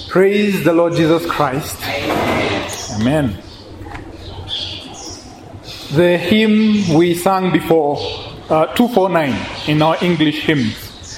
Praise the Lord Jesus Christ. Amen. The hymn we sang before, uh, 249 in our English hymns.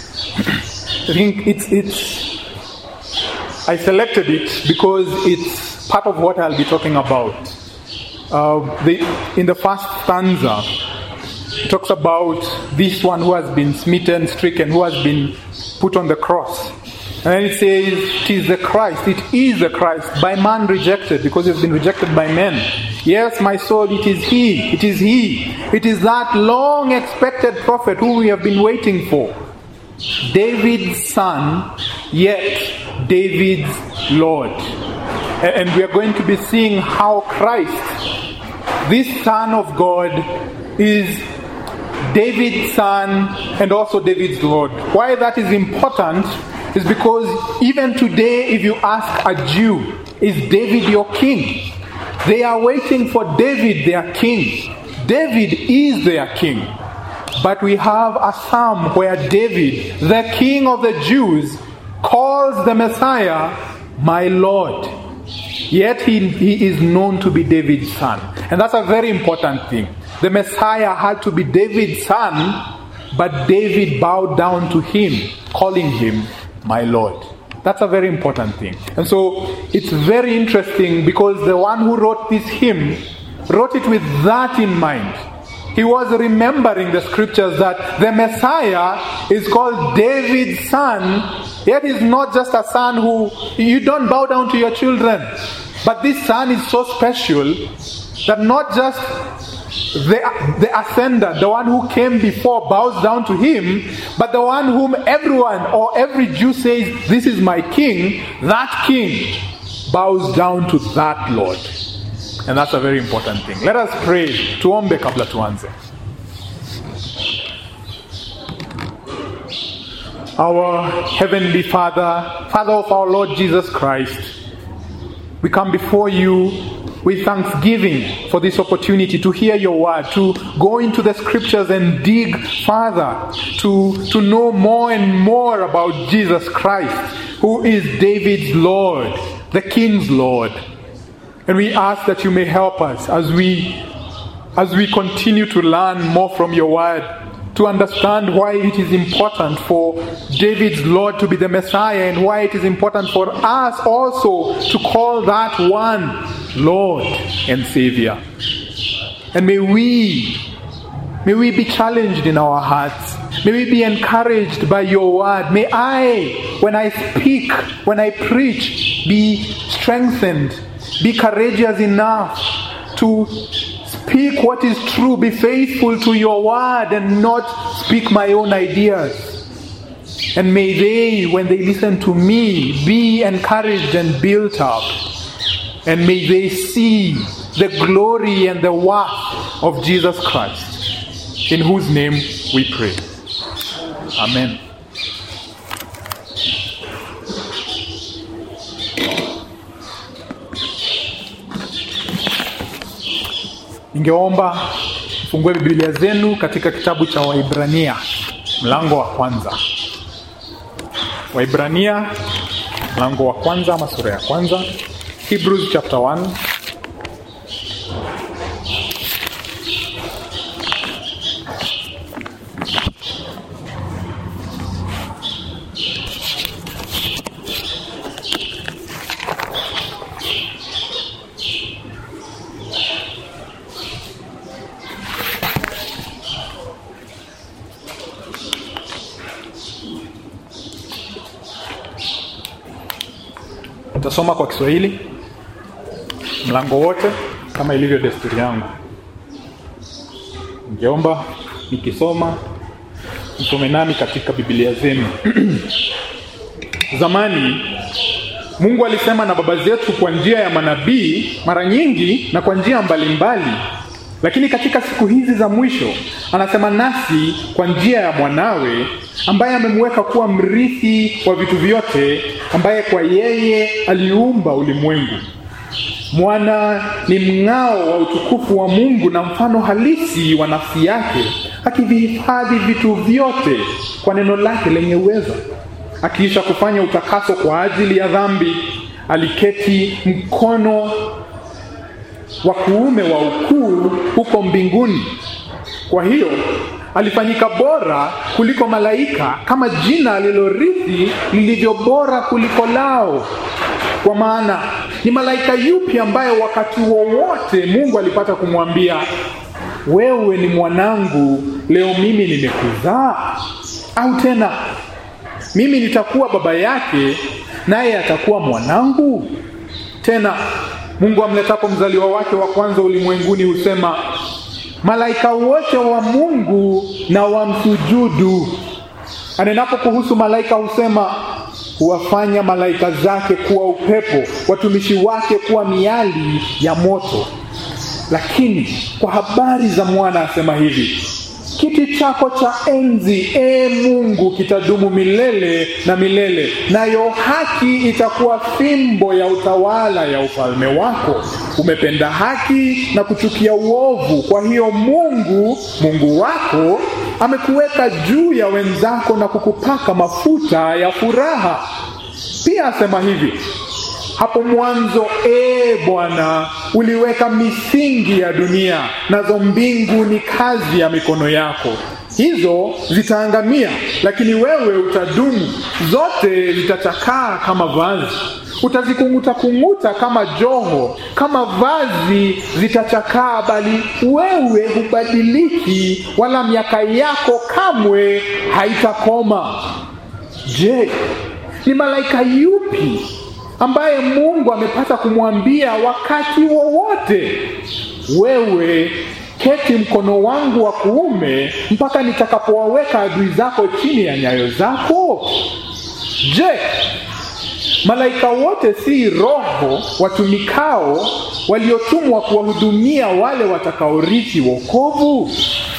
I think it's, it's, I selected it because it's part of what I'll be talking about. Uh, the, in the first stanza, it talks about this one who has been smitten, stricken, who has been put on the cross. And then it says, It is the Christ, it is the Christ, by man rejected, because he has been rejected by men. Yes, my soul, it is he, it is he. It is that long expected prophet who we have been waiting for. David's son, yet David's Lord. And we are going to be seeing how Christ, this Son of God, is David's son and also David's Lord. Why that is important is because even today, if you ask a Jew, is David your king? They are waiting for David, their king. David is their king. But we have a psalm where David, the king of the Jews, calls the Messiah my Lord. Yet he, he is known to be David's son. And that's a very important thing. The Messiah had to be David's son, but David bowed down to him, calling him my Lord. That's a very important thing. And so it's very interesting because the one who wrote this hymn wrote it with that in mind. He was remembering the scriptures that the Messiah is called David's son, yet he's not just a son who you don't bow down to your children. But this son is so special that not just the, the ascender, the one who came before, bows down to him, but the one whom everyone or every Jew says, This is my king, that king bows down to that Lord. And that's a very important thing. Let us pray. Tuombe kabla tuanze. Our Heavenly Father, Father of our Lord Jesus Christ, we come before you with thanksgiving for this opportunity to hear your word, to go into the scriptures and dig further, to, to know more and more about Jesus Christ, who is David's Lord, the King's Lord. And we ask that you may help us as we as we continue to learn more from your word, to understand why it is important for David's Lord to be the Messiah and why it is important for us also to call that one Lord and Savior. And may we may we be challenged in our hearts. May we be encouraged by your word. May I, when I speak, when I preach, be strengthened, be courageous enough to speak what is true, be faithful to your word, and not speak my own ideas. And may they, when they listen to me, be encouraged and built up. And may they see the glory and the worth of Jesus Christ, in whose name we pray. Amen. Ningeomba fungue Biblia zenu katika kitabu cha Waibrania mlango wa kwanza. Waibrania mlango wa kwanza ama sura ya kwanza. Hebrews chapter 1 Nitasoma kwa Kiswahili mlango wote kama ilivyo desturi yangu. Ningeomba nikisoma msome nami katika Biblia zenu. Zamani Mungu alisema na baba zetu kwa njia ya manabii mara nyingi na kwa njia mbalimbali, lakini katika siku hizi za mwisho anasema nasi kwa njia ya mwanawe ambaye amemweka kuwa mrithi wa vitu vyote, ambaye kwa yeye aliumba ulimwengu. Mwana ni mng'ao wa utukufu wa Mungu na mfano halisi wa nafsi yake, akivihifadhi vitu vyote kwa neno lake lenye uwezo, akiisha kufanya utakaso kwa ajili ya dhambi, aliketi mkono wa kuume wa ukuu huko mbinguni. Kwa hiyo alifanyika bora kuliko malaika, kama jina alilorithi lilivyo bora kuliko lao. Kwa maana ni malaika yupi ambaye wakati wowote Mungu alipata kumwambia wewe ni mwanangu, leo mimi nimekuzaa? Au tena mimi nitakuwa baba yake naye atakuwa mwanangu? Tena Mungu amletapo mzaliwa wake wa kwanza ulimwenguni husema malaika wote wa Mungu na wamsujudu. Anenapo kuhusu malaika husema huwafanya malaika zake kuwa upepo, watumishi wake kuwa miali ya moto. Lakini kwa habari za mwana asema hivi: kiti chako cha enzi, e Mungu, kitadumu milele na milele, nayo haki itakuwa fimbo ya utawala ya ufalme wako. Umependa haki na kuchukia uovu, kwa hiyo Mungu Mungu wako amekuweka juu ya wenzako na kukupaka mafuta ya furaha. Pia asema hivi hapo mwanzo, ee Bwana, uliweka misingi ya dunia, nazo mbingu ni kazi ya mikono yako. Hizo zitaangamia, lakini wewe utadumu. Zote zitachakaa kama vazi, utazikung'uta kung'uta kama joho, kama vazi zitachakaa, bali wewe hubadiliki, wala miaka yako kamwe haitakoma. Je, ni malaika yupi ambaye Mungu amepata kumwambia wakati wowote, wewe keti mkono wangu wa kuume mpaka nitakapowaweka adui zako chini ya nyayo zako? Je, malaika wote si roho watumikao waliotumwa kuwahudumia wale watakaorithi wokovu?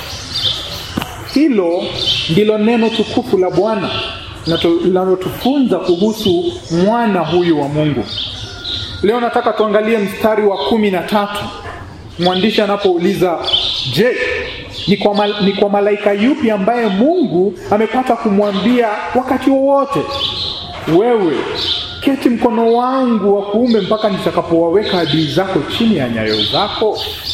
Hilo ndilo neno tukufu la Bwana linalotufunza kuhusu mwana huyu wa Mungu. Leo nataka tuangalie mstari wa kumi na tatu mwandishi anapouliza je, ni kwa, mal, ni kwa malaika yupi ambaye Mungu amepata kumwambia wakati wowote, wewe keti mkono wangu wa kuume mpaka nitakapowaweka adui zako chini ya nyayo zako?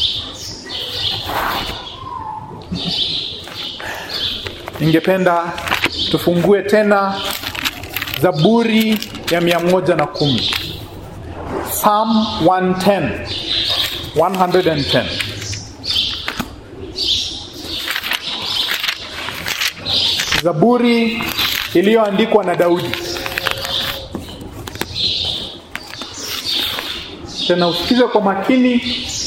Ningependa tufungue tena Zaburi ya mia moja na kumi Psalm 110 110 Zaburi iliyoandikwa na Daudi. Tena usikize kwa makini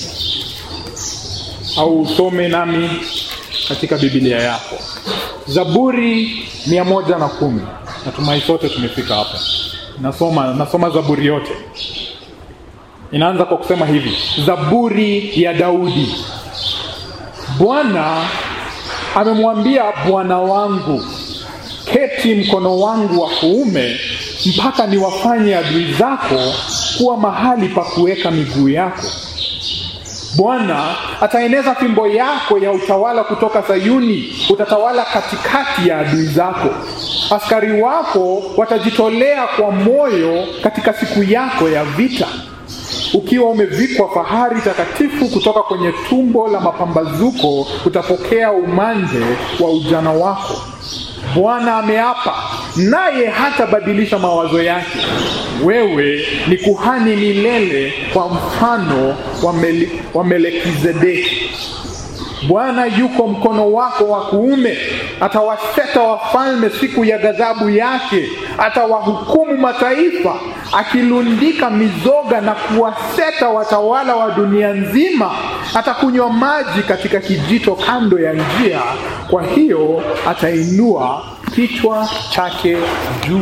au usome nami katika Biblia yako. Zaburi mia moja na kumi. Natumai sote tumefika hapa. Nasoma, nasoma Zaburi yote. Inaanza kwa kusema hivi: Zaburi ya Daudi. Bwana amemwambia Bwana wangu, keti mkono wangu wa kuume mpaka niwafanye adui zako kuwa mahali pa kuweka miguu yako. Bwana ataeneza fimbo yako ya utawala kutoka Sayuni, utatawala katikati ya adui zako. Askari wako watajitolea kwa moyo katika siku yako ya vita, ukiwa umevikwa fahari takatifu kutoka kwenye tumbo la mapambazuko, utapokea umande wa ujana wako. Bwana ameapa, naye hatabadilisha mawazo yake. Wewe ni kuhani milele kwa mfano wa, Mel wa Melekizedeki. Bwana yuko mkono wako wa kuume, atawaseta wafalme siku ya ghadhabu yake, atawahukumu mataifa, akilundika mizoga na kuwaseta watawala wa dunia nzima. Atakunywa maji katika kijito kando ya njia, kwa hiyo atainua kichwa chake juu.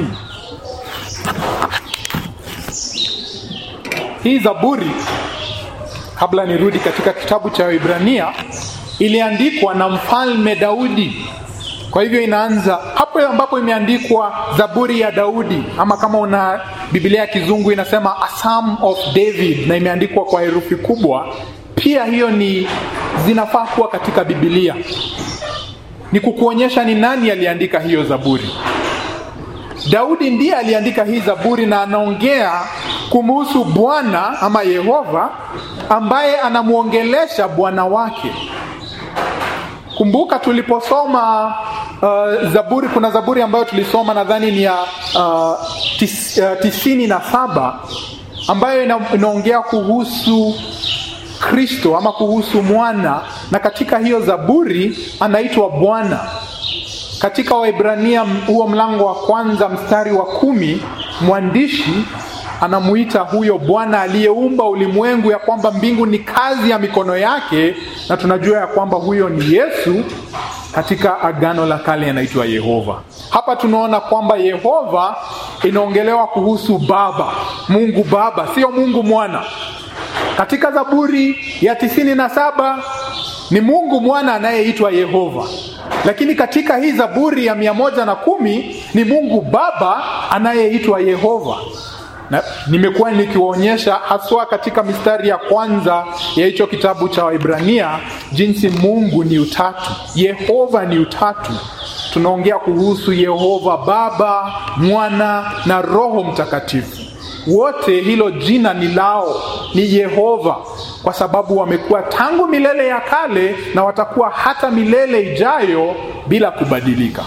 Hii Zaburi, kabla nirudi katika kitabu cha Ibrania, iliandikwa na mfalme Daudi. Kwa hivyo inaanza hapo ambapo imeandikwa Zaburi ya Daudi, ama kama una Biblia ya Kizungu inasema A Psalm of David, na imeandikwa kwa herufi kubwa. Pia hiyo ni zinafaa kuwa katika Biblia, ni kukuonyesha ni nani aliandika hiyo Zaburi. Daudi ndiye aliandika hii Zaburi na anaongea kumhusu Bwana ama Yehova ambaye anamwongelesha Bwana wake. Kumbuka tuliposoma uh, Zaburi, kuna Zaburi ambayo tulisoma nadhani ni ya uh, tis, uh, tisini na saba ambayo ina, inaongea kuhusu Kristo ama kuhusu mwana, na katika hiyo Zaburi anaitwa Bwana. Katika Waibrania huo mlango wa kwanza mstari wa kumi mwandishi anamuita huyo Bwana aliyeumba ulimwengu ya kwamba mbingu ni kazi ya mikono yake, na tunajua ya kwamba huyo ni Yesu. Katika Agano la Kale anaitwa Yehova. Hapa tunaona kwamba Yehova inaongelewa kuhusu Baba, Mungu Baba, sio Mungu Mwana. Katika Zaburi ya tisini na saba ni Mungu Mwana anayeitwa Yehova, lakini katika hii Zaburi ya mia moja na kumi ni Mungu Baba anayeitwa Yehova na nimekuwa nikiwaonyesha haswa katika mistari ya kwanza ya hicho kitabu cha Waibrania jinsi Mungu ni utatu, Yehova ni utatu. Tunaongea kuhusu Yehova Baba, Mwana na Roho Mtakatifu. Wote hilo jina ni lao, ni Yehova, kwa sababu wamekuwa tangu milele ya kale na watakuwa hata milele ijayo bila kubadilika.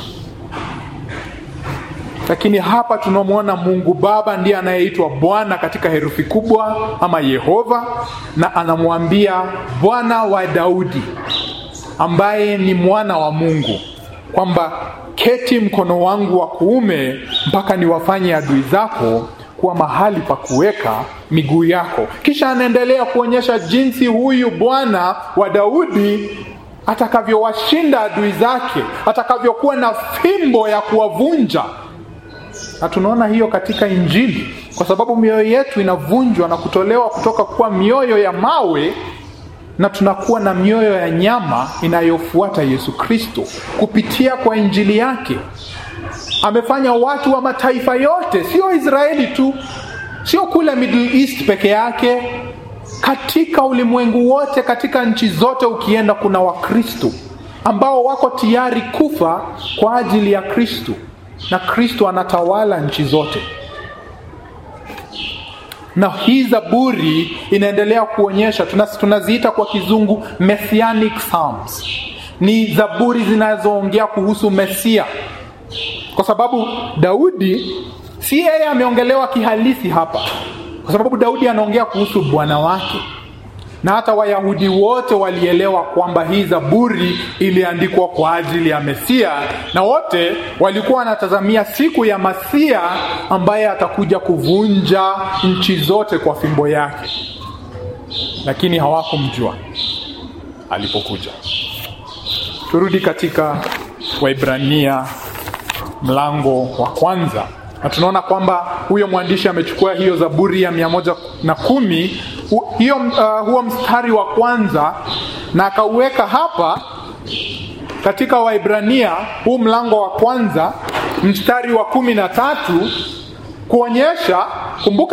Lakini hapa tunamwona Mungu Baba ndiye anayeitwa Bwana katika herufi kubwa ama Yehova, na anamwambia Bwana wa Daudi ambaye ni mwana wa Mungu kwamba keti mkono wangu wa kuume mpaka niwafanye adui zako kuwa mahali pa kuweka miguu yako. Kisha anaendelea kuonyesha jinsi huyu Bwana wa Daudi atakavyowashinda adui zake, atakavyokuwa na fimbo ya kuwavunja na tunaona hiyo katika Injili, kwa sababu mioyo yetu inavunjwa na kutolewa kutoka kuwa mioyo ya mawe na tunakuwa na mioyo ya nyama inayofuata Yesu Kristo kupitia kwa Injili yake. Amefanya watu wa mataifa yote, sio Israeli tu, sio kule Middle East peke yake, katika ulimwengu wote, katika nchi zote ukienda, kuna Wakristo ambao wako tayari kufa kwa ajili ya Kristo na Kristo anatawala nchi zote. Na hii Zaburi inaendelea kuonyesha, tunaziita kwa kizungu messianic psalms, ni zaburi zinazoongea kuhusu Mesia, kwa sababu Daudi si yeye ameongelewa kihalisi hapa, kwa sababu Daudi anaongea kuhusu Bwana wake na hata Wayahudi wote walielewa kwamba hii Zaburi iliandikwa kwa ajili ya Mesia, na wote walikuwa wanatazamia siku ya Masia ambaye atakuja kuvunja nchi zote kwa fimbo yake, lakini hawakumjua alipokuja. Turudi katika Waibrania mlango wa kwanza na tunaona kwamba huyo mwandishi amechukua hiyo Zaburi ya mia moja na kumi hiyo, uh, huo mstari wa kwanza na akauweka hapa katika Waibrania huu mlango wa kwanza mstari wa kumi na tatu kuonyesha, kumbuka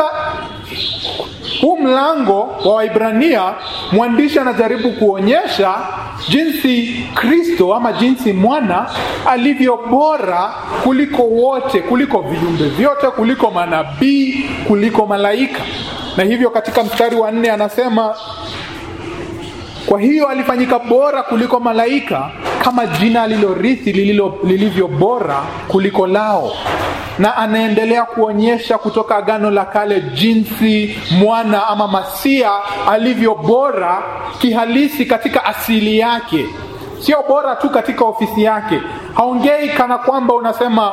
huu mlango wa Waibrania mwandishi anajaribu kuonyesha jinsi Kristo ama jinsi mwana alivyo bora kuliko wote, kuliko viumbe vyote, kuliko manabii, kuliko malaika. Na hivyo katika mstari wa nne anasema, kwa hiyo alifanyika bora kuliko malaika, kama jina alilorithi lililo lilivyo bora kuliko lao. Na anaendelea kuonyesha kutoka Agano la Kale jinsi mwana ama Masia alivyo bora kihalisi katika asili yake, sio bora tu katika ofisi yake. Haongei kana kwamba unasema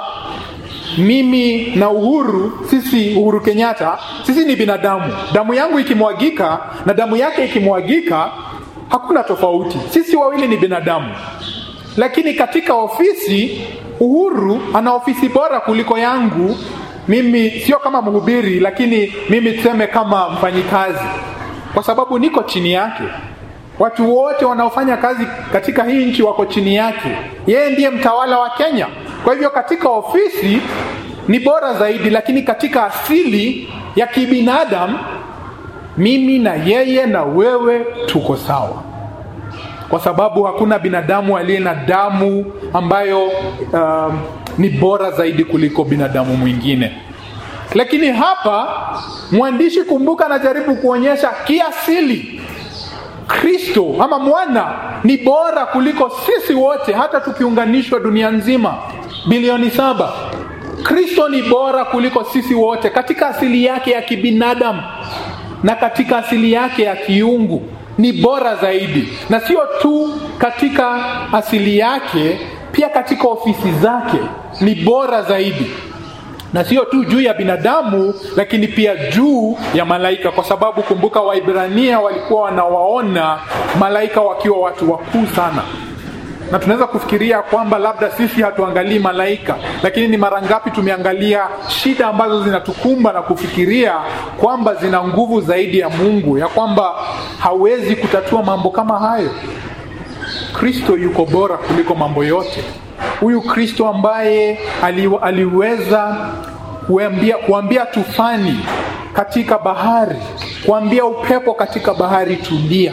mimi na Uhuru, sisi Uhuru Kenyatta, sisi ni binadamu, damu yangu ikimwagika na damu yake ikimwagika hakuna tofauti, sisi wawili ni binadamu. Lakini katika ofisi, Uhuru ana ofisi bora kuliko yangu. Mimi sio kama mhubiri, lakini mimi tuseme kama mfanyikazi, kwa sababu niko chini yake. Watu wote wanaofanya kazi katika hii nchi wako chini yake. Yeye ndiye mtawala wa Kenya. Kwa hivyo katika ofisi ni bora zaidi, lakini katika asili ya kibinadamu mimi na yeye na wewe tuko sawa, kwa sababu hakuna binadamu aliye na damu ambayo um, ni bora zaidi kuliko binadamu mwingine lakini hapa mwandishi kumbuka anajaribu kuonyesha kiasili kristo ama mwana ni bora kuliko sisi wote hata tukiunganishwa dunia nzima bilioni saba kristo ni bora kuliko sisi wote katika asili yake ya kibinadamu na katika asili yake ya kiungu ni bora zaidi na sio tu katika asili yake pia katika ofisi zake ni bora zaidi na sio tu juu ya binadamu lakini pia juu ya malaika kwa sababu kumbuka waibrania walikuwa wanawaona malaika wakiwa watu wakuu sana na tunaweza kufikiria kwamba labda sisi hatuangalii malaika lakini ni mara ngapi tumeangalia shida ambazo zinatukumba na kufikiria kwamba zina nguvu zaidi ya mungu ya kwamba hawezi kutatua mambo kama hayo kristo yuko bora kuliko mambo yote huyu kristo ambaye ali, aliweza kuambia, kuambia tufani katika bahari kuambia upepo katika bahari tulia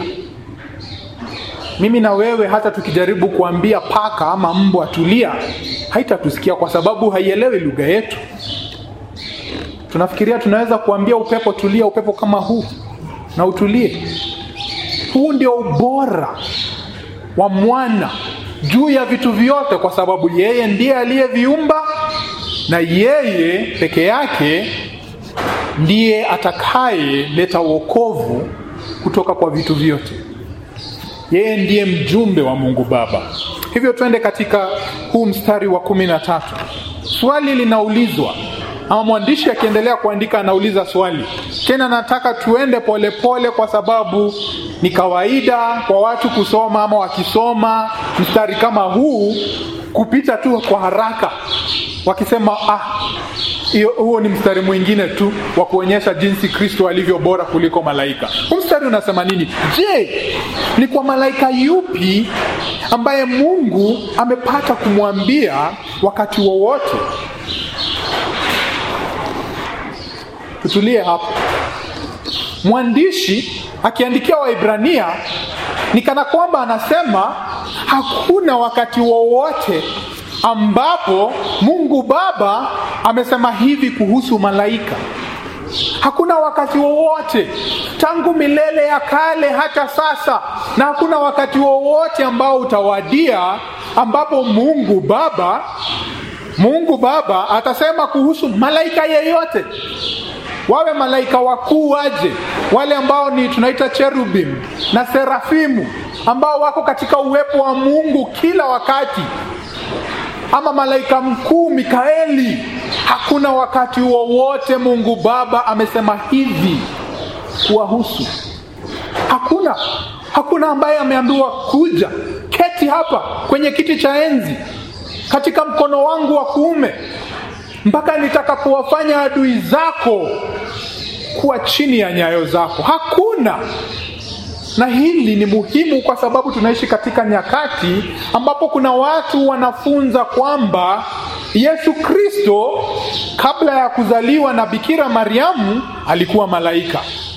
mimi na wewe hata tukijaribu kuambia paka ama mbwa tulia haitatusikia kwa sababu haielewi lugha yetu tunafikiria tunaweza kuambia upepo tulia upepo kama huu na utulie huu ndio ubora wa mwana juu ya vitu vyote kwa sababu yeye ndiye aliyeviumba na yeye peke yake ndiye atakayeleta wokovu kutoka kwa vitu vyote yeye ndiye mjumbe wa mungu baba hivyo twende katika huu mstari wa kumi na tatu swali linaulizwa ama mwandishi akiendelea kuandika anauliza swali tena nataka tuende polepole pole kwa sababu ni kawaida kwa watu kusoma ama wakisoma mstari kama huu kupita tu kwa haraka wakisema ah huo ni mstari mwingine tu wa kuonyesha jinsi kristo alivyo bora kuliko malaika huu mstari unasema nini je ni kwa malaika yupi ambaye mungu amepata kumwambia wakati wowote tutulie hapo mwandishi akiandikia waibrania ni kana kwamba anasema hakuna wakati wowote ambapo mungu baba amesema hivi kuhusu malaika hakuna wakati wowote tangu milele ya kale hata sasa na hakuna wakati wowote ambao utawadia ambapo mungu baba mungu baba atasema kuhusu malaika yeyote wawe malaika wakuu waje wale ambao ni tunaita cherubim na serafimu ambao wako katika uwepo wa mungu kila wakati ama malaika mkuu mikaeli hakuna wakati wowote mungu baba amesema hivi kuwahusu hakuna hakuna ambaye ameambiwa kuja keti hapa kwenye kiti cha enzi katika mkono wangu wa kuume mpaka nitakapowafanya adui zako kuwa chini ya nyayo zako hakuna na hili ni muhimu kwa sababu tunaishi katika nyakati ambapo kuna watu wanafunza kwamba yesu kristo kabla ya kuzaliwa na bikira mariamu alikuwa malaika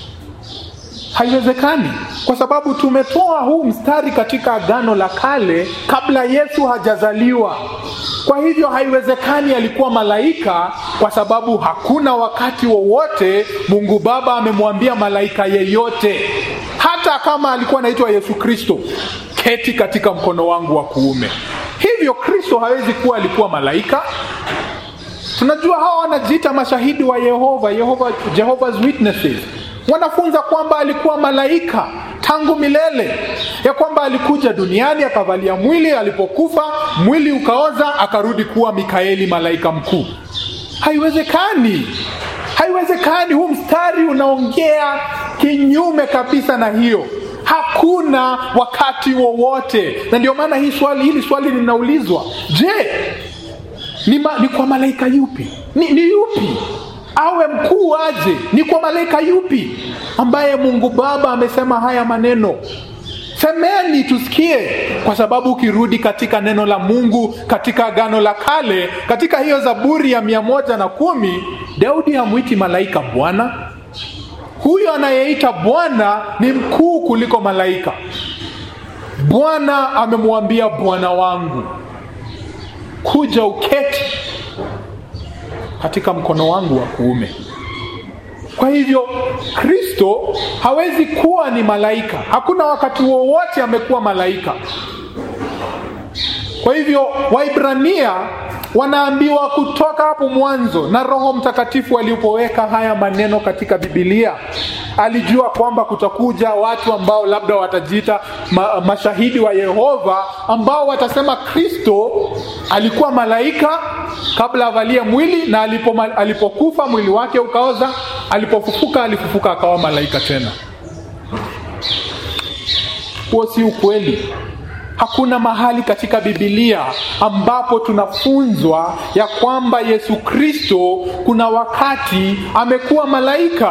haiwezekani kwa sababu tumetoa huu mstari katika agano la kale kabla yesu hajazaliwa kwa hivyo haiwezekani alikuwa malaika kwa sababu hakuna wakati wowote mungu baba amemwambia malaika yeyote hata kama alikuwa anaitwa yesu kristo keti katika mkono wangu wa kuume hivyo kristo hawezi kuwa alikuwa malaika tunajua hawa wanajiita mashahidi wa yehova yehova jehovah's witnesses wanafunza kwamba alikuwa malaika tangu milele ya kwamba alikuja duniani akavalia mwili alipokufa mwili ukaoza akarudi kuwa mikaeli malaika mkuu haiwezekani haiwezekani huu mstari unaongea kinyume kabisa na hiyo hakuna wakati wowote na ndio maana hii swali hili swali linaulizwa je ni, ma, ni kwa malaika yupi ni, ni yupi awe mkuu aje ni kwa malaika yupi ambaye mungu baba amesema haya maneno semeni tusikie kwa sababu ukirudi katika neno la mungu katika agano la kale katika hiyo zaburi ya mia moja na kumi daudi hamwiti malaika bwana huyo anayeita bwana ni mkuu kuliko malaika bwana amemwambia bwana wangu kuja uketi katika mkono wangu wa kuume kwa hivyo kristo hawezi kuwa ni malaika hakuna wakati wowote amekuwa malaika kwa hivyo waibrania wanaambiwa kutoka hapo mwanzo na roho mtakatifu alipoweka haya maneno katika bibilia alijua kwamba kutakuja watu ambao labda watajiita ma, mashahidi wa yehova ambao watasema kristo alikuwa malaika kabla avalie mwili na alipo, alipokufa mwili wake ukaoza alipofufuka alifufuka akawa malaika tena huo si ukweli hakuna mahali katika bibilia ambapo tunafunzwa ya kwamba yesu kristo kuna wakati amekuwa malaika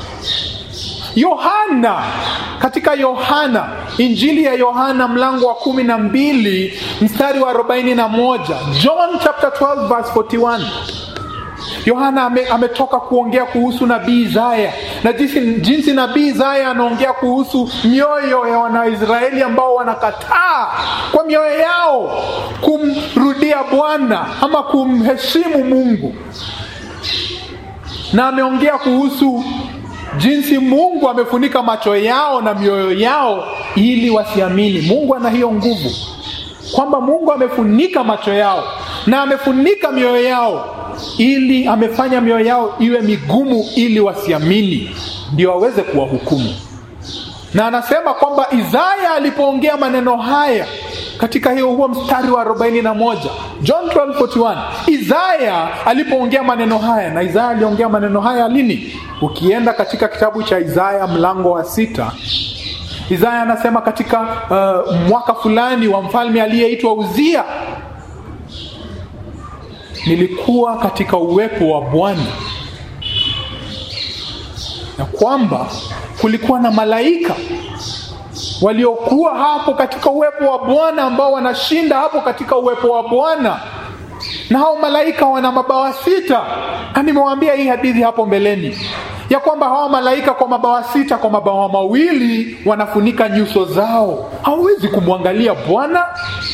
yohana katika yohana injili ya yohana mlango wa kumi na mbili mstari wa arobaini na moja john chapter 12 verse 41 yohana ame, ametoka kuongea kuhusu nabii isaya na jinsi, jinsi nabii isaya anaongea kuhusu mioyo ya wanaisraeli ambao wanakataa kwa mioyo yao kumrudia bwana ama kumheshimu mungu na ameongea kuhusu jinsi mungu amefunika macho yao na mioyo yao ili wasiamini mungu ana hiyo nguvu kwamba mungu amefunika macho yao na amefunika mioyo yao ili amefanya mioyo yao iwe migumu ili wasiamini ndio waweze kuwahukumu na anasema kwamba isaya alipoongea maneno haya katika hiyo huo mstari wa 41 john 1241 isaya alipoongea maneno haya na isaya aliongea maneno haya lini ukienda katika kitabu cha isaya mlango wa sita isaya anasema katika uh, mwaka fulani wa mfalme aliyeitwa uzia nilikuwa katika uwepo wa bwana na kwamba kulikuwa na malaika waliokuwa hapo katika uwepo wa bwana ambao wanashinda hapo katika uwepo wa bwana na hao malaika wana mabawa sita na nimewambia hii hadithi hapo mbeleni ya kwamba hawa malaika kwa mabawa sita kwa mabawa mawili wanafunika nyuso zao hawawezi kumwangalia bwana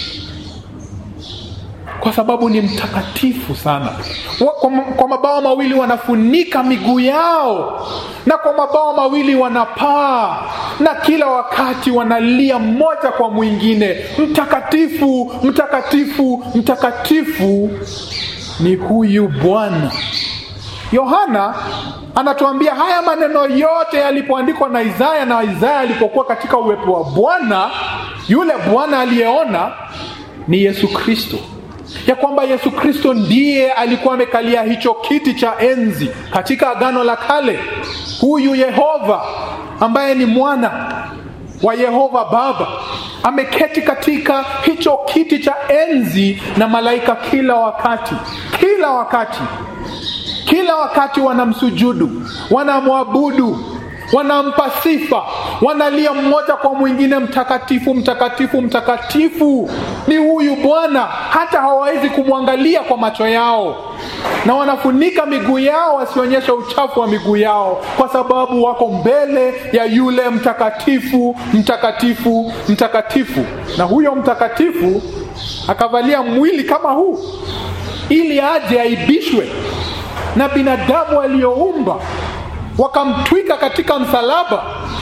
kwa sababu ni mtakatifu sana kwa, kwa mabawa mawili wanafunika miguu yao na kwa mabawa mawili wanapaa na kila wakati wanalia mmoja kwa mwingine mtakatifu mtakatifu mtakatifu ni huyu bwana yohana anatuambia haya maneno yote yalipoandikwa na isaya na isaya alipokuwa katika uwepo wa bwana yule bwana aliyeona ni yesu kristo ya kwamba yesu kristo ndiye alikuwa amekalia hicho kiti cha enzi katika agano la kale huyu yehova ambaye ni mwana wa yehova baba ameketi katika hicho kiti cha enzi na malaika kila wakati kila wakati kila wakati wanamsujudu wanamwabudu wanampa sifa wanalia mmoja kwa mwingine mtakatifu mtakatifu mtakatifu ni huyu bwana hata hawawezi kumwangalia kwa macho yao na wanafunika miguu yao wasionyeshe uchafu wa miguu yao kwa sababu wako mbele ya yule mtakatifu mtakatifu mtakatifu na huyo mtakatifu akavalia mwili kama huu ili aje aibishwe na binadamu aliyoumba wakamtwika katika msalaba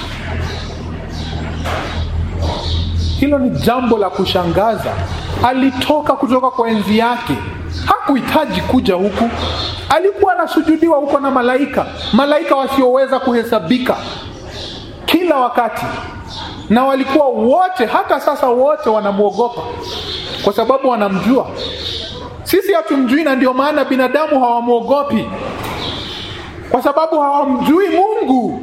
hilo ni jambo la kushangaza alitoka kutoka kwa enzi yake hakuhitaji kuja huku alikuwa anasujudiwa huko na malaika malaika wasioweza kuhesabika kila wakati na walikuwa wote hata sasa wote wanamwogopa kwa sababu wanamjua sisi hatumjui na ndio maana binadamu hawamwogopi kwa sababu hawamjui mungu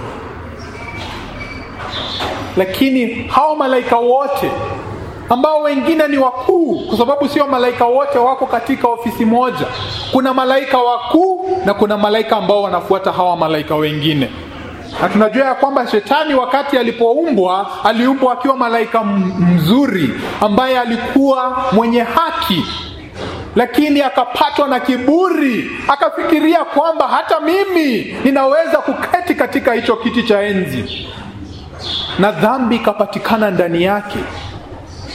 lakini hao malaika wote ambao wengine ni wakuu kwa sababu sio malaika wote wako katika ofisi moja kuna malaika wakuu na kuna malaika ambao wanafuata hawa malaika wengine na tunajua ya kwamba shetani wakati alipoumbwa aliumbwa akiwa malaika mzuri ambaye alikuwa mwenye haki lakini akapatwa na kiburi akafikiria kwamba hata mimi ninaweza kuketi katika hicho kiti cha enzi na dhambi ikapatikana ndani yake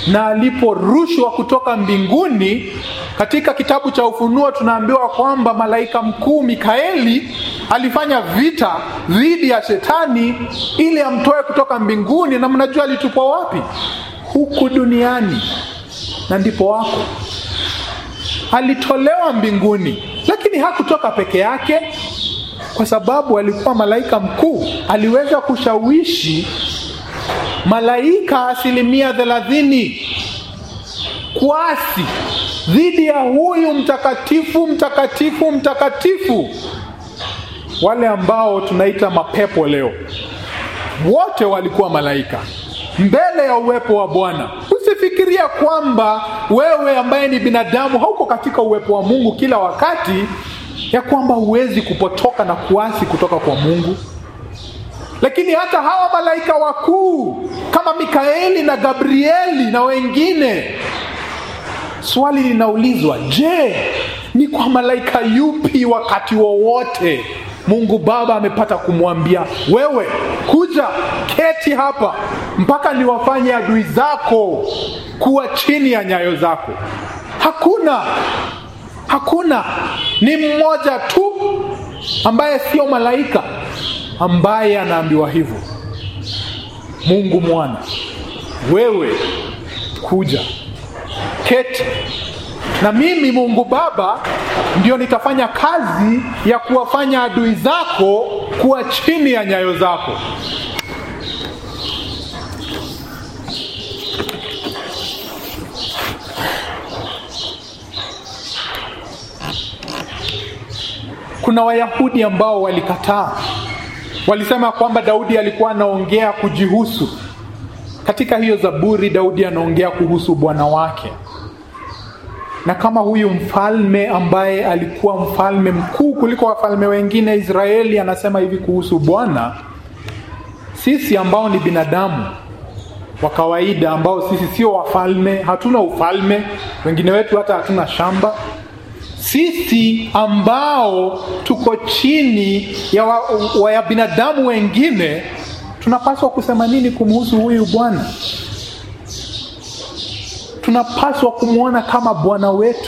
na aliporushwa kutoka mbinguni katika kitabu cha ufunuo tunaambiwa kwamba malaika mkuu mikaeli alifanya vita dhidi ya shetani ili amtoe kutoka mbinguni na mnajua alitupwa wapi huku duniani na ndipo wako alitolewa mbinguni lakini hakutoka peke yake kwa sababu alikuwa malaika mkuu aliweza kushawishi malaika asilimia thelathini kuasi dhidi ya huyu mtakatifu mtakatifu mtakatifu wale ambao tunaita mapepo leo wote walikuwa malaika mbele ya uwepo wa bwana usifikiria kwamba wewe ambaye ni binadamu hauko katika uwepo wa mungu kila wakati ya kwamba huwezi kupotoka na kuasi kutoka kwa mungu lakini hata hawa malaika wakuu kama mikaeli na gabrieli na wengine swali linaulizwa je ni kwa malaika yupi wakati wowote mungu baba amepata kumwambia wewe kuja keti hapa mpaka niwafanye adui zako kuwa chini ya nyayo zako hakuna hakuna ni mmoja tu ambaye sio malaika ambaye anaambiwa hivyo mungu mwana wewe kuja keti na mimi mungu baba ndio nitafanya kazi ya kuwafanya adui zako kuwa chini ya nyayo zako kuna wayahudi ambao walikataa walisema kwamba daudi alikuwa anaongea kujihusu katika hiyo zaburi daudi anaongea kuhusu bwana wake na kama huyu mfalme ambaye alikuwa mfalme mkuu kuliko wafalme wengine israeli anasema hivi kuhusu bwana sisi ambao ni binadamu wa kawaida ambao sisi sio wafalme hatuna ufalme wengine wetu hata hatuna shamba sisi ambao tuko chini ya, wa, wa ya binadamu wengine tunapaswa kusema nini kumhusu huyu bwana tunapaswa kumwona kama bwana wetu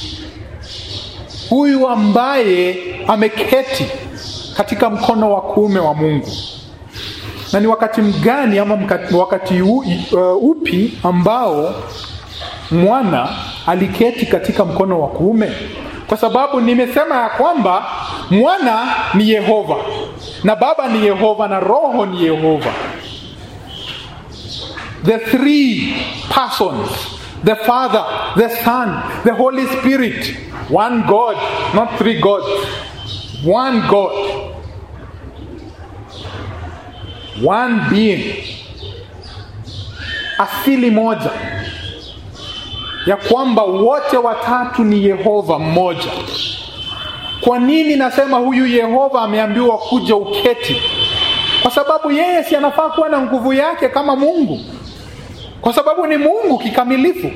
huyu ambaye ameketi katika mkono wa kuume wa mungu na ni wakati mgani ama mkati, wakati u, uh, upi ambao mwana aliketi katika mkono wa kuume kwa sababu nimesema ya kwamba mwana ni yehova na baba ni yehova na roho ni yehova the three persons the father the son the holy spirit one god not three gods one god one being asili moja ya kwamba wote watatu ni yehova mmoja kwa nini nasema huyu yehova ameambiwa kuja uketi kwa sababu yeye si anafaa kuwa na nguvu yake kama mungu kwa sababu ni mungu kikamilifu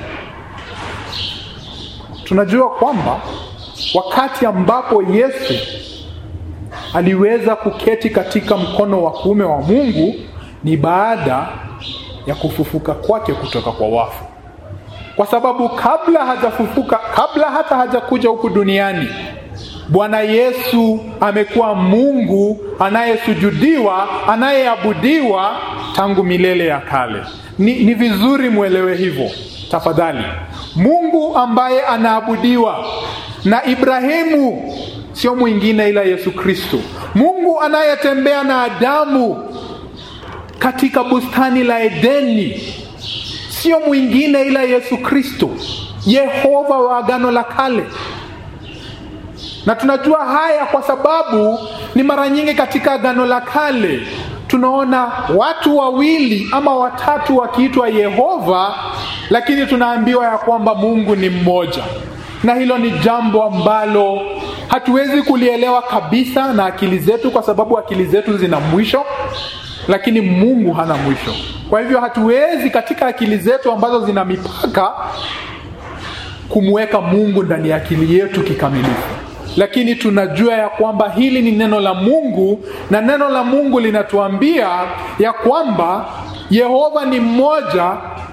tunajua kwamba wakati ambapo yesu aliweza kuketi katika mkono wa kuume wa mungu ni baada ya kufufuka kwake kutoka kwa wafu kwa sababu kabla hajafufuka kabla hata hajakuja huku duniani bwana yesu amekuwa mungu anayesujudiwa anayeabudiwa tangu milele ya kale ni, ni vizuri mwelewe hivyo tafadhali mungu ambaye anaabudiwa na ibrahimu sio mwingine ila yesu kristo mungu anayetembea na adamu katika bustani la edeni sio mwingine ila yesu kristo yehova wa agano la kale na tunajua haya kwa sababu ni mara nyingi katika agano la kale tunaona watu wawili ama watatu wakiitwa yehova lakini tunaambiwa ya kwamba mungu ni mmoja na hilo ni jambo ambalo hatuwezi kulielewa kabisa na akili zetu kwa sababu akili zetu zina mwisho lakini mungu hana mwisho kwa hivyo hatuwezi katika akili zetu ambazo zina mipaka kumweka mungu ndani ya akili yetu kikamilifu lakini tunajua ya kwamba hili ni neno la mungu na neno la mungu linatuambia ya kwamba yehova ni mmoja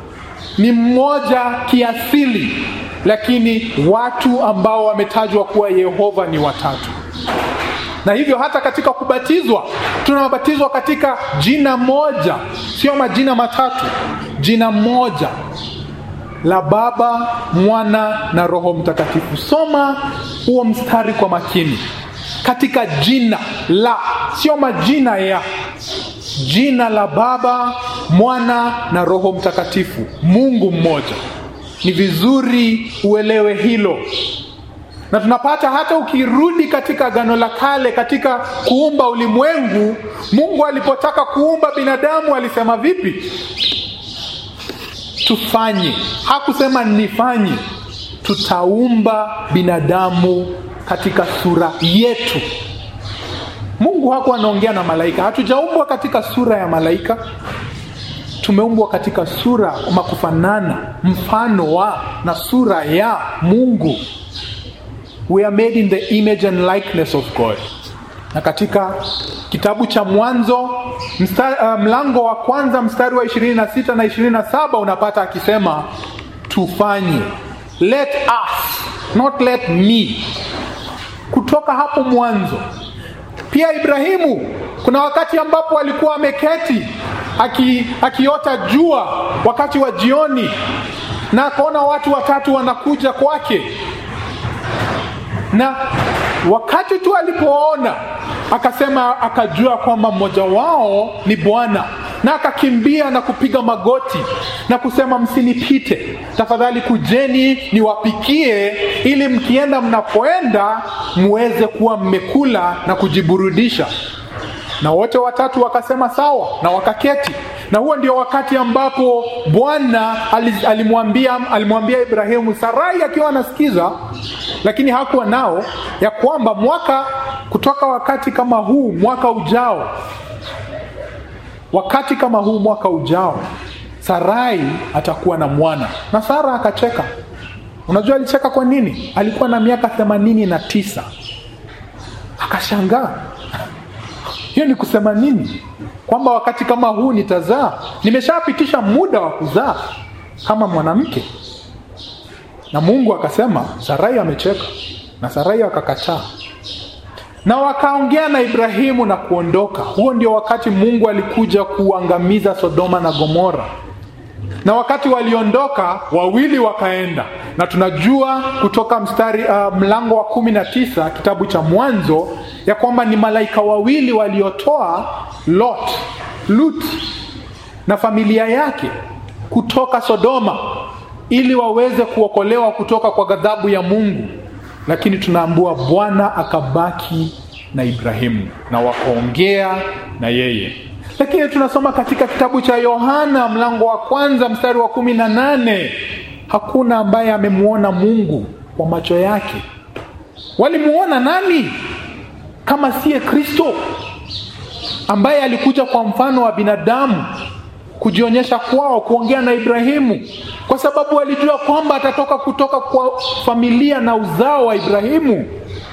ni mmoja kiasili lakini watu ambao wametajwa kuwa yehova ni watatu na hivyo hata katika kubatizwa tunabatizwa katika jina moja sio majina matatu jina moja la baba mwana na roho mtakatifu soma huo mstari kwa makini katika jina la sio majina ya jina la baba mwana na roho mtakatifu mungu mmoja ni vizuri uelewe hilo na tunapata hata ukirudi katika gano la kale katika kuumba ulimwengu mungu alipotaka kuumba binadamu alisema vipi tufanye hakusema nifanye tutaumba binadamu katika sura yetu mungu hakuwa anaongea na malaika hatujaumbwa katika sura ya malaika tumeumbwa katika sura ama kufanana mfano wa na sura ya mungu we are made in the image and likeness of god na katika kitabu cha mwanzo mstari, uh, mlango wa kwanza mstari wa 26 na 27 unapata akisema tufanye let us not let me kutoka hapo mwanzo pia ibrahimu kuna wakati ambapo alikuwa ameketi aki, akiota jua wakati wa jioni na akaona watu watatu wanakuja kwake na wakati tu alipoona akasema akajua kwamba mmoja wao ni bwana na akakimbia na kupiga magoti na kusema msinipite tafadhali kujeni niwapikie ili mkienda mnapoenda muweze kuwa mmekula na kujiburudisha na wote watatu wakasema sawa na wakaketi na huo ndio wakati ambapo bwana alimwambia alimwambia ibrahimu sarai akiwa anasikiza lakini hakuwa nao ya kwamba mwaka kutoka wakati kama huu mwaka ujao wakati kama huu mwaka ujao sarai atakuwa na mwana na sara akacheka unajua alicheka kwa nini alikuwa na miaka themanini na tisa akashangaa hiyo ni kusema nini kwamba wakati kama huu nitazaa nimeshapitisha muda wa kuzaa kama mwanamke na mungu akasema sarai amecheka na sarai akakataa na wakaongea na ibrahimu na kuondoka huo ndio wakati mungu alikuja kuangamiza sodoma na gomora na wakati waliondoka wawili wakaenda na tunajua kutoka mstari uh, mlango wa kumi na tisa kitabu cha mwanzo ya kwamba ni malaika wawili waliotoa lot lut na familia yake kutoka sodoma ili waweze kuokolewa kutoka kwa ghadhabu ya mungu lakini tunaambua bwana akabaki na ibrahimu na wakaongea na yeye lakini tunasoma katika kitabu cha yohana mlango wa kwanza mstari wa kumi na nane hakuna ambaye amemwona mungu kwa macho yake walimuona nani kama siye kristo ambaye alikuja kwa mfano wa binadamu kujionyesha kwao kuongea na ibrahimu kwa sababu walijua kwamba atatoka kutoka kwa familia na uzao wa ibrahimu